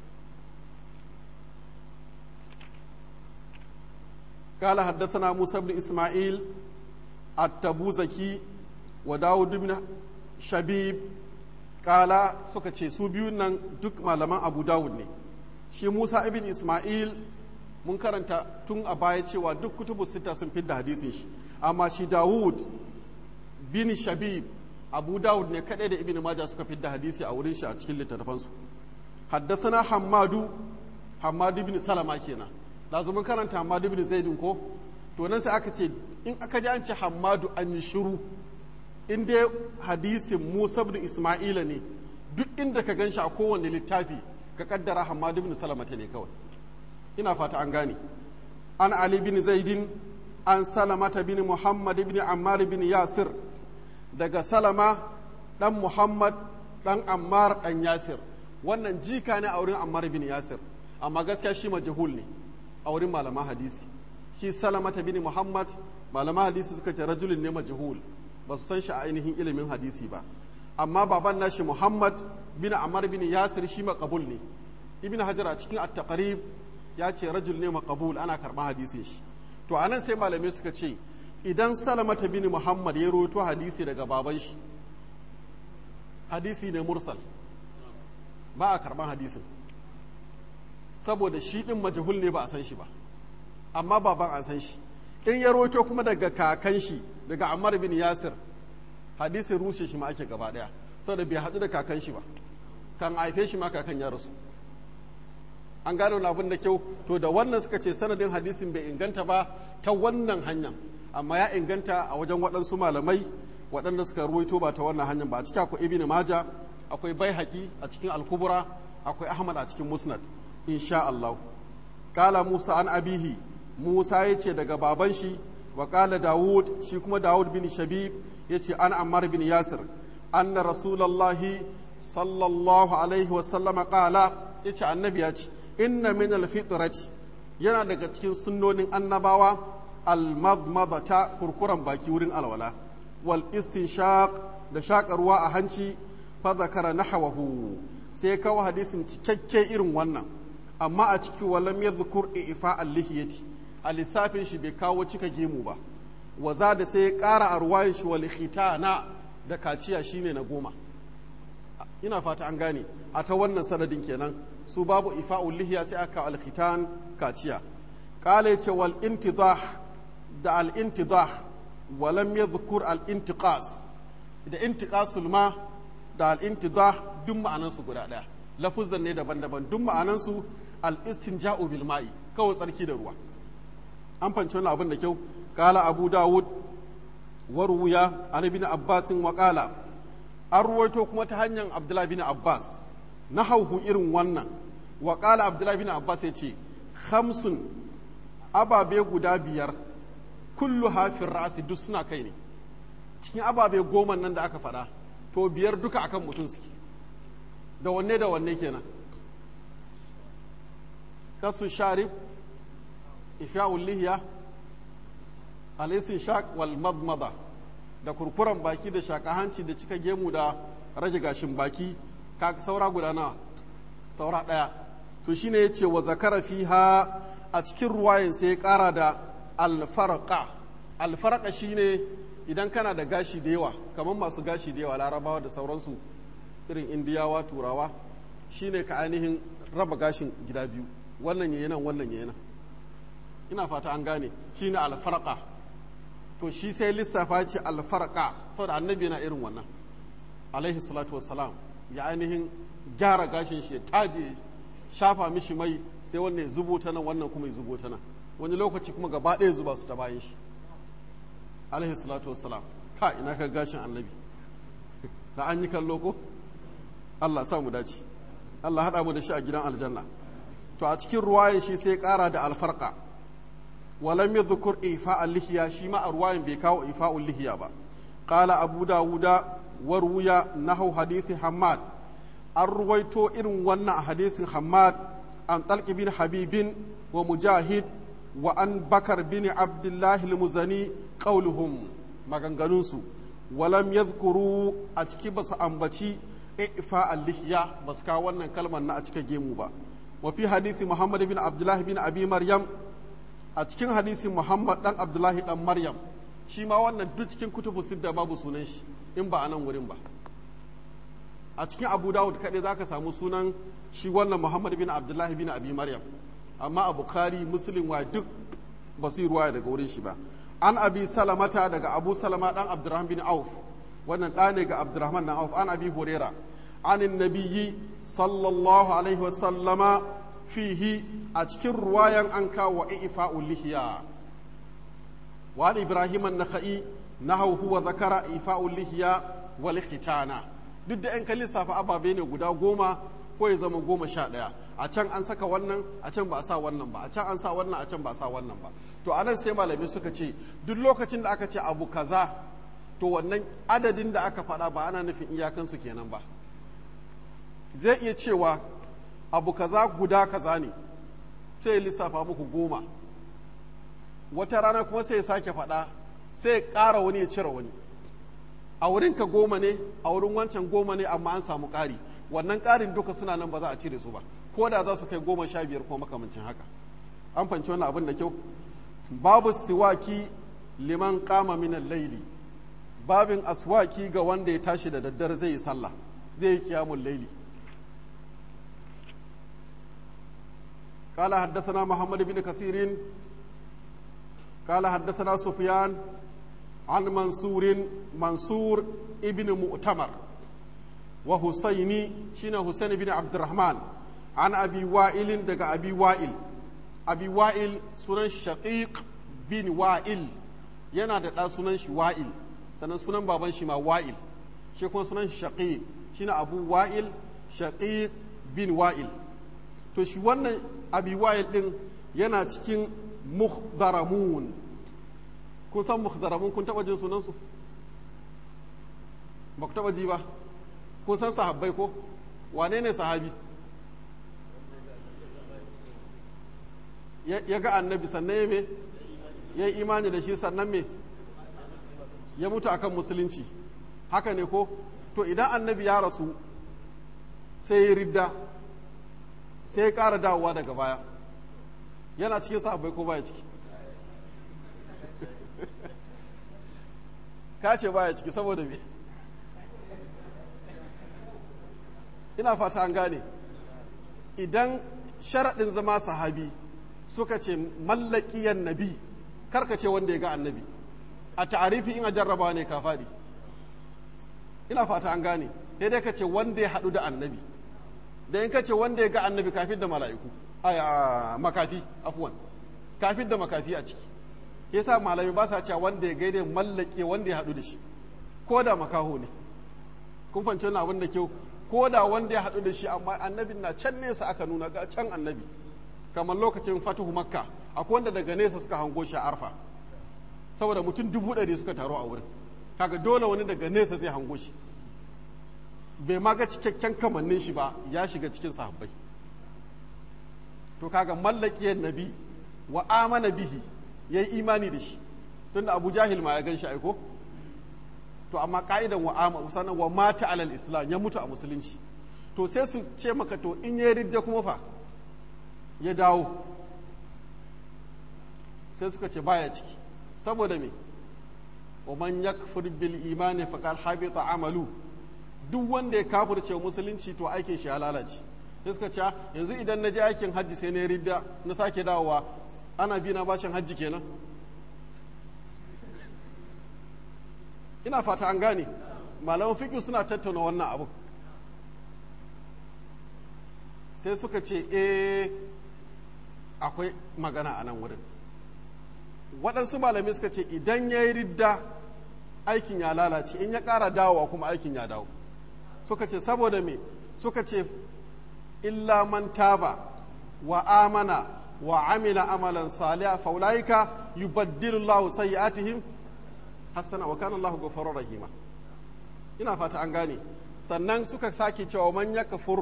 قال حدثنا موسى بن إسماعيل التبوزكي وداود بن شبيب قال سكتشي سوبيون نان دك malaman Abu Dawud ne shi Musa ibn Ismail mun karanta tun a baya cewa duk kutubu sita sun fidda hadisin shi amma shi Dawud bin Shabib Abu Dawud ne kadai da Ibn Majah suka fidda hadisi a wurin shi a cikin littattafansu haddathana Hammadu Hammadu bin Salama kenan lazu mun karanta Hammadu ibn Zaidin ko to nan sai aka ce in aka ji an ce Hammadu an yi shiru in dai hadisin Musa ibn Isma'ila ne duk inda ka ganshi a kowanne littafi ka kaddara Hammadu ibn Salamata ne kawai ina fata an gane an Ali bin Zaidin an Salamata bin Muhammad ibn Ammar bin Yasir daga Salama dan Muhammad dan Ammar dan Yasir wannan jika ne a wurin Ammar bin Yasir amma gaskiya shi majhul ne a wurin malaman hadisi shi salamata bin muhammad malaman hadisi suka ce rajulun ne majhul ba su san shi a ainihin ilimin hadisi ba amma baban nashi muhammad bin amar bin yasir shi makabul ne ibn hajar a cikin at-taqrib ya ce rajul ne maqbul ana karɓar hadisin shi to anan sai malamai suka ce idan salamata bin muhammad ya roto hadisi daga baban shi hadisi ne mursal ba a karɓar hadisin saboda shi ɗin majahul ne ba a san shi ba amma baban an san shi in ya roto kuma daga kakan shi daga ammar bin yasir hadisin rushe shi ma ake gaba ɗaya saboda bai haɗu da kakan shi ba kan haife shi ma kakan ya rasu an gano wani abin da kyau to da wannan suka ce sanadin hadisin bai inganta ba ta wannan hanyar amma ya inganta a wajen waɗansu malamai waɗanda suka ruwaito ba ta wannan hanyar ba a cikin akwai ibn maja akwai baihaqi a cikin alkubura akwai ahmad a cikin musnad insha Allah kala musa an abihi musa ya ce daga baban shi wa kala dawud shi kuma dawud bin shabib ya ce an ammar bin yasir anna rasulallahi sallallahu alaihi wasallama kala ya ce annabi ya ce inna min alfitrati yana daga cikin sunnonin annabawa almadmadata kurkuran baki wurin alwala wal istinshaq da shakarwa a hanci fa zakara nahawahu sai kawo hadisin cikakke irin wannan amma a ciki walam yadhkur ifa al-lihiyati a lissafin shi bai kawo cika gemu ba waza da sai ya ƙara a ruwayin shi wal khitana da kaciya shine na goma ina fata an gane a ta wannan sanadin kenan su babu ifa'ul lihiya sai aka al-khitan kaciya qala yace wal intidah da al intidah walam yadhkur al intiqas da intiqasul ma da al intidah duk ma'anan su guda daya lafuzan ne daban-daban duk ma'anan su al istinja'u bil ma'i kawai tsarki da ruwa an fanci wannan abin da kyau qala abu dawud waruya an ibn abbas wa qala an ruwaito kuma ta hanyar abdullahi bin abbas na hauhu irin wannan wa ƙala abdullahi bin abbas ya ce hamsun ababe guda biyar kullu hafin ra'asi duk suna kai ne cikin ababe goma nan da aka faɗa to biyar duka akan mutum suke da wanne da wanne kenan kasu sharif ifya'ul lihiya al shaq wal madmada da kurkuren baki da shaka hanci da cika gemu da rage gashin baki ka saura guda nawa saura ɗaya to shine yace wa zakara fiha a cikin ruwayin sai ya ƙara da alfarqa alfarqa shine idan kana da gashi da yawa kamar masu gashi da yawa larabawa da sauransu irin indiyawa turawa shine ka ainihin raba gashin gida biyu wannan yayi nan wannan yayi nan ina fata an gane shine alfarqa to shi sai lissafa ce alfarqa saboda annabi yana irin wannan alaihi salatu wassalam ya ainihin gyara gashin shi ya taje shafa mishi mai sai wannan ya zubo ta nan wannan kuma ya zubo ta nan wani lokaci kuma gaba ɗaya zuba su ta bayan shi alaihi salatu wassalam ka ina ka gashin annabi da an yi kallo ko Allah sa mu dace Allah haɗa mu da shi a gidan aljanna to a cikin ruwayan shi sai ƙara da alfarqa walam yadhkur ifa al-lihiya shi ma a ruwayan bai kawo ifa al-lihiya ba qala abu dawuda warwuya nahu hadithi hammad an ruwaito irin wannan a hadisin hammad an talqi bin habibin wa mujahid wa an bakar bin abdullahi al-muzani qauluhum maganganunsu walam yadhkuru a ciki basu ambaci ifa al-lihya basu kawo wannan kalmar na a cika gemu ba wa fi hadisi muhammad bin abdullahi bin abi maryam a cikin hadisin muhammad dan abdullahi dan maryam shi ma wannan duk cikin kutubu sidda babu sunan shi in ba a nan wurin ba a cikin abu dawud kaɗai za ka samu sunan shi wannan muhammad bin abdullahi bin abi maryam amma a bukari muslim wa duk ba su yi ruwaya daga wurin shi ba an abi salamata daga abu salama dan abdurrahman bin auf wannan ɗa ne ga abdurrahman na auf an abi horera an nabiyyi sallallahu alaihi wasallama fihi a cikin ruwayan an kawo ifa'ul lihiya wa ibrahim an-nakhai nahaw huwa zakara ifa'ul lihiya wal khitana duk da yan kan lissafa ababe ne guda goma ko ya zama goma sha ɗaya a can an saka wannan a can ba a sa wannan ba a can an sa wannan a can ba a sa wannan ba to anan sai malamai suka ce duk lokacin da aka ce abu kaza to wannan adadin da aka faɗa ba ana nufin iyakansu kenan ba zai iya cewa abu kaza guda kaza ne sai ya lissafa muku goma wata rana kuma sai ya sake faɗa sai ya ƙara wani ya cire wani a wurin ka goma ne a wurin wancan goma ne amma an samu ƙari wannan ƙarin duka suna nan ba za a cire su ba ko da za su kai goma sha biyar ko makamancin haka an fanci wannan abin da kyau babu siwaki liman kama minan laili babin aswaki ga wanda ya tashi da daddare zai yi sallah zai yi kiyamun laili قال حدثنا محمد بن كثير قال حدثنا سفيان عن منصور منصور ابن مؤتمر وحسيني شين حسين بن عبد الرحمن عن أبي وائل دقى أبي وائل أبي وائل سنن شقيق بن وائل yana da ɗa sunan shi wa'il sannan sunan baban shi ma wa'il shi kuma sunan shi shaqiq shine abu wa'il shaqiq bin wa'il to shi wannan abi wa'il din yana cikin muhdaramun kun san muhdaramun kun taba jin sunansu ba ku taba ji ba kun san sahabbai ko wane ne sahabi ya ga annabi sannan ya me ya yi imani da shi sannan me ya mutu akan musulunci haka ne ko to idan annabi ya rasu sai ya ridda sai ya ƙara dawowa daga baya yana cikin sahabbai ko baya ciki ka ce baya ciki saboda me ina fata an gane idan sharaɗin zama sahabi suka ce mallakiyan nabi karka ce wanda ya ga annabi a ta'arifi in a jarraba ne ka faɗi ina fata an gane daidai ka ce wanda ya haɗu da annabi da in ka ce wanda ya ga annabi kafin da mala'iku a makafi afuwan kafin da makafi a ciki yasa malami ba sa cewa wanda ya gaida mallake wanda ya haɗu da shi ko da makaho ne kun fahimci wannan abin da kyau ko da wanda ya haɗu da shi amma annabin na can nesa aka nuna ga can annabi kamar lokacin fatuhu makka akwai wanda daga nesa suka hango shi a arfa saboda mutum dubu ɗari suka taru a wurin kaga dole wani daga nesa zai hango shi bai ma ga cikakken kamannin shi ba ya shiga cikin sahabbai to kaga mallakiyar nabi wa amana bihi ya yi imani da shi tunda abu jahil ma ya gan shi aiko to amma ka'idan wa ama sannan wa mata alal islam ya mutu a musulunci to sai su ce maka to in ya ridda kuma fa ya dawo sai suka ce baya ciki saboda me wa man yakfur bil imani faqad habita amalu duk wanda ya kafirce musulunci to aikin shi ya lalace sai suka ce yanzu idan na je aikin hajji sai na ridda na sake dawowa ana bi na bashin hajji kenan ina fata an gane malaman fiƙi suna tattauna wannan abu sai suka ce eh akwai magana a nan wurin waɗansu malamai suka ce idan ya yi ridda aikin ya lalace in ya ƙara dawowa kuma aikin ya dawo suka ce saboda me suka ce illa man taba wa amana wa amila amalan saliha faulaika yubaddilu Allahu sayyi'atihim hasana wa kana Allahu ghafurur rahima ina fata an gane sannan suka sake cewa man yakfur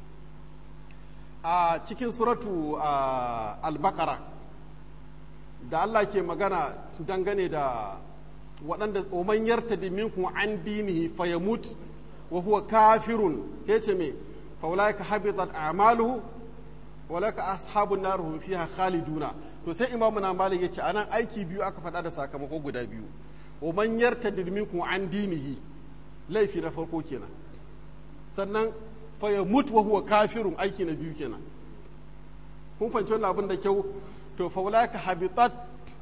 a cikin suratu al-baqara da Allah ke magana dangane da waɗanda oman yartadi minkum an dinihi fayamut wa huwa kafirun yace me faulaika habitat a'maluhu walaka ashabun nar hum fiha khaliduna to sai imamu na malik yace anan aiki biyu aka faɗa da sakamako guda biyu wa man yartadid minkum an dinihi laifi na farko kenan sannan fa ya mutu wa huwa kafirun aiki na biyu kenan kun fahimci wannan abin da kyau to fa walaka habitat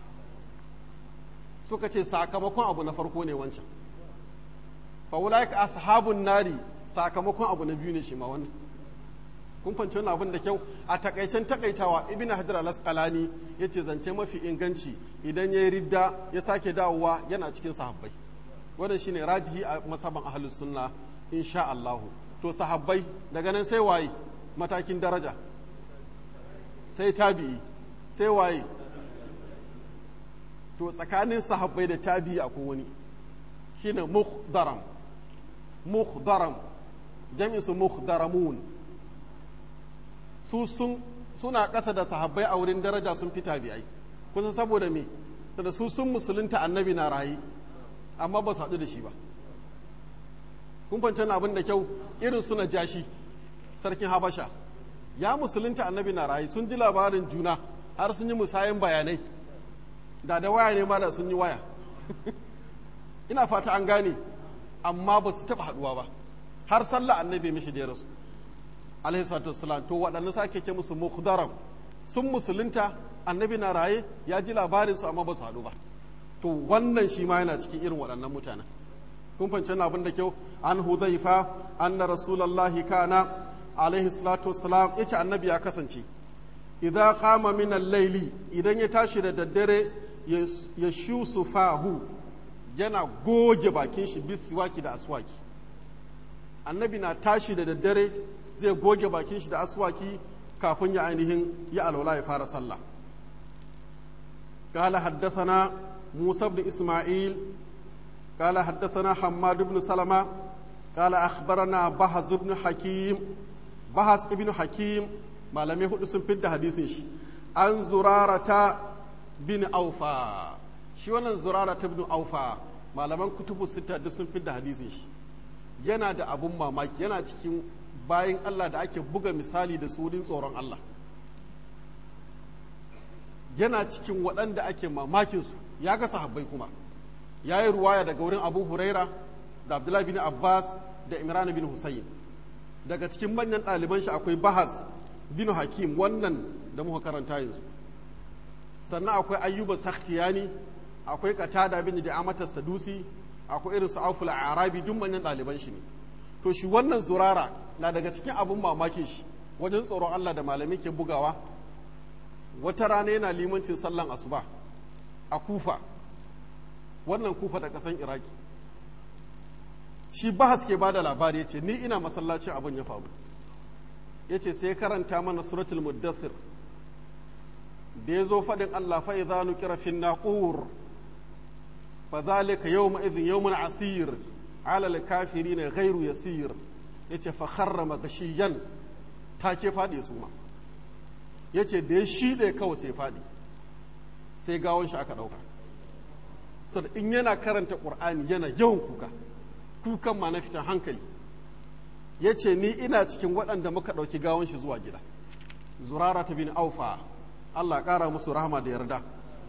suka ce sakamakon abu na farko ne wancan fa walaka ashabun nari sakamakon abu na biyu ne shi ma wannan kun fahimci wannan abin da kyau a takaicen takaitawa ibn hajar al-asqalani yace zance mafi inganci idan yayi ridda ya sake dawowa yana cikin sahabbai wannan shine rajihi a masaban ahlus sunna insha Allah to sahabbai daga nan sai waye matakin daraja sai tabi'i sai waye to tsakanin sahabbai da tabi'i akwai wani shine mukhdaram mukhdaram jami'in su mukhdaramun su sun suna ƙasa da sahabbai a wurin daraja sun fi tabi'ai kusan saboda me saboda su sun musulunta annabi na rayi amma ba su haɗu da shi ba kun fahimci abin da kyau irin suna jashi sarkin habasha ya musulunta annabi na rayi sun ji labarin juna har sun yi musayin bayanai da da waya ne ma da sun yi waya ina fata an gane amma ba su taɓa haɗuwa ba har sallah annabi mishi da ya rasu alaihi salatu wassalam to waɗannan su ake ce musu mukhdaram sun musulunta annabi na raye ya ji labarin su amma ba su haɗu ba to wannan shi ma yana cikin irin waɗannan mutanen kun fahimci abin da kyau an huzaifa anna rasulullahi kana alaihi salatu wassalam yace annabi ya kasance idza qama min al-layli idan ya tashi da daddare ya shusu fahu yana goge bakin shi bisiwaki da aswaki annabi na tashi da daddare zai goge bakin shi da aswaki kafin ya ainihin ya alwala ya fara sallah قال حدثنا موسى بن إسماعيل قال حدثنا حماد بن سلمة قال أخبرنا بحث بن حكيم بحث ابن حكيم ما لم يهد سنفد حديث عن زرارة بن أوفا shi wannan zurara ta ibn aufa malaman kutubu sita duk sun fidda hadisin shi yana da abun mamaki yana cikin bayan Allah da ake buga misali da su tsoron Allah yana cikin waɗanda ake mamakin su ya ga sahabbai kuma ya yi ruwaya daga wurin abu huraira da abdullahi bin abbas da imran bin husayn daga cikin manyan ɗaliban shi akwai bahas bin hakim wannan da muka karanta yanzu sannan akwai ayyuba sakhtiyani akwai qatada bin da'amata sadusi akwai irin su auful arabi duk manyan ɗaliban shi ne to shi wannan zurara na daga cikin abun mamakin shi wajen tsoron Allah da malami ke bugawa wata rana yana limancin sallan asuba a kufa wannan kufa da kasan iraki shi bahas ke ba da labari ya ce ni ina masallacin abin ya faru ya ce sai karanta mana suratul muddathir da ya zo faɗin Allah fa idza nukira fin naqur fa zalika yawma idhin yawmun asir ala al-kafirin ghairu yasir yace fa kharra magashiyan take faɗi su ma yace da ya shide kawai sai faɗi sai gawon shi aka ɗauka sada in yana karanta ƙur'ani yana yawan kuka kukan ma na fitan hankali ya ce ni ina cikin waɗanda muka ɗauki gawon shi zuwa gida zurara ta bin aufa allah ƙara musu rahama da yarda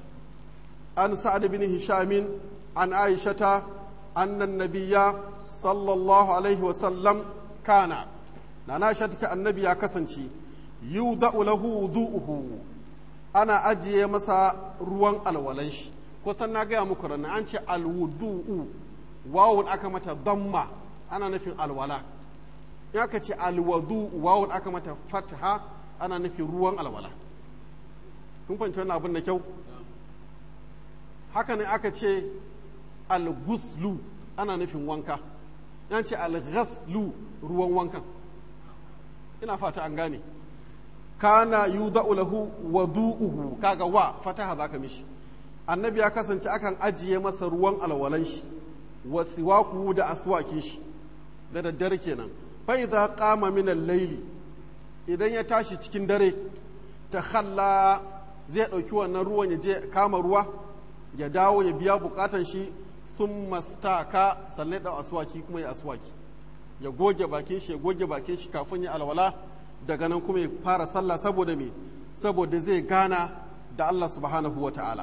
an sa'ad bin hishamin an aishata annan nabiya sallallahu alaihi wasallam kana na na ta annabi ya kasance yudha'u lahu wudu'uhu ana ajiye masa ruwan alwalan shi kusan na gaya muku ranar an ce alwudu'u wawun aka mata damma ana nufin alwala in aka ce alwadu wawun aka mata fataha ana nufin ruwan alwala kun fahimci wannan abin da kyau haka ne aka ce alguslu ana nufin wanka yan ce alghaslu ruwan wankan ina fata an gane kana yudha'u lahu wadu'uhu kaga wa fataha zaka mishi annabi ya kasance akan ajiye masa ruwan alwalan shi wa siwaku da aswaki shi da daddare kenan fa idza qama min al-layli idan ya tashi cikin dare ta khalla zai dauki wannan ruwan ya je kama ruwa ya dawo ya biya bukatan shi thumma staka sannan da aswaki kuma ya aswaki ya goge bakin shi ya goge bakin shi kafin ya alwala daga nan kuma ya fara sallah saboda me saboda zai gana da Allah subhanahu wa ta'ala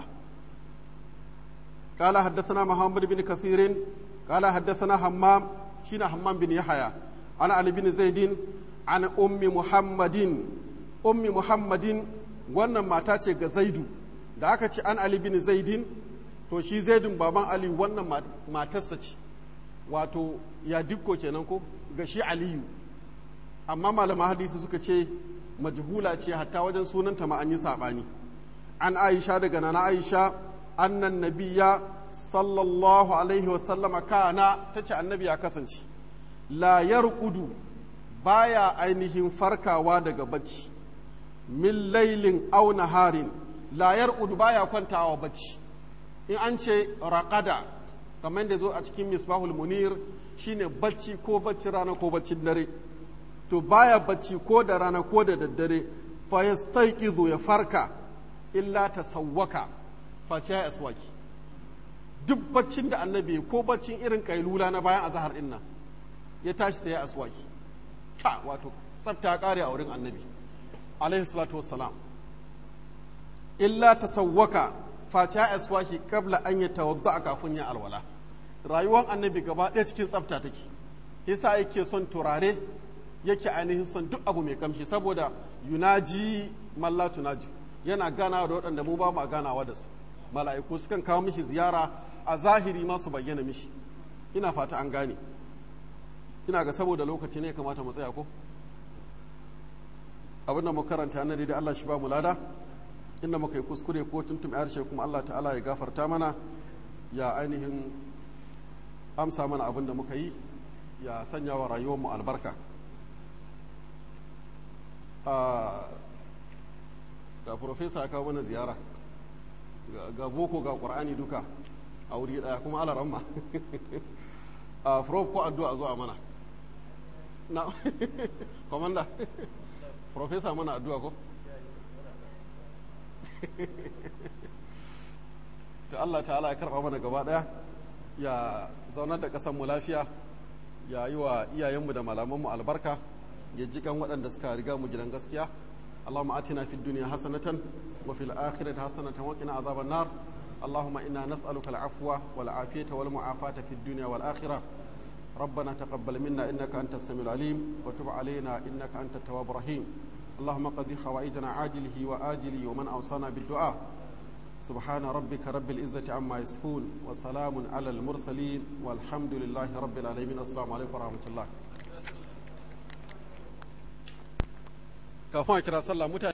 قال حدثنا محمد بن كثير قال حدثنا حمام شين حمام بن يحيى عن علي بن زيد عن أم محمد أم محمد wannan mata ce ga zaidu da aka ce an ali bin zaidin to shi zaidun baban ali wannan matarsa ce wato ya dikko kenan ko ga shi aliyu amma malaman hadisi suka ce majhula ce hatta wajen sunanta ma an yi saɓani an aisha daga nana aisha annan nabiya sallallahu alaihi wasallama kana ta ce annabi ya kasance la yarqudu baya ainihin farkawa daga bacci min lailin aw naharin la yarqudu baya kwantawa bacci in an ce raqada kamar da zo a cikin misbahul munir shine bacci ko bacci rana ko baccin dare to baya bacci ko da rana ko da daddare fa yastayqizu ya farka illa tasawwaka face ya aswaki duk baccin da annabi ko baccin irin kailula na bayan azahar din nan ya tashi sai ya aswaki ta wato tsafta kare a wurin annabi alaihi salatu wassalam illa tasawwaka face ya aswaki qabla an yatawadda kafin ya alwala rayuwar annabi gaba ɗaya cikin tsafta take yasa yake son turare yake ainihin son duk abu mai kamshi saboda yunaji malla tunaji yana ganawa da waɗanda mu ba mu ganawa da su mala'iku sukan kawo mishi ziyara a zahiri ma su bayyana mishi ina fata an gane ina ga saboda lokaci ne kamata mu tsaya ko abinda mu karanta na da Allah shi ba mu lada inda muka yi kuskure ko tuntum harshe kuma Allah ta'ala ya gafarta mana ya ainihin amsa mana abinda muka yi ya sanya wa rayuwar mu albarka ga profesa ya kawo mana ziyara ga boko ga ƙwar'ani duka a wuri ɗaya kuma ala ramma a prof ko addu'a zuwa mana na komanda profesa mana addu'a ko ta Allah ta'ala ya karɓa mana gaba ɗaya ya zaunar da ƙasanmu lafiya ya yi wa iyayenmu da malamanmu albarka ya ji kan waɗanda suka riga mu gidan gaskiya اللهم آتنا في الدنيا حسنة وفي الآخرة حسنة وقنا عذاب النار اللهم إنا نسألك العفو والعافية والمعافاة في الدنيا والآخرة ربنا تقبل منا إنك أنت السميع العليم وتب علينا إنك أنت التواب الرحيم اللهم قضي حوائجنا عاجله وآجله ومن أوصانا بالدعاء سبحان ربك رب العزة عما يصفون وسلام على المرسلين والحمد لله رب العالمين السلام عليكم ورحمة الله kafin a kira sallah mutane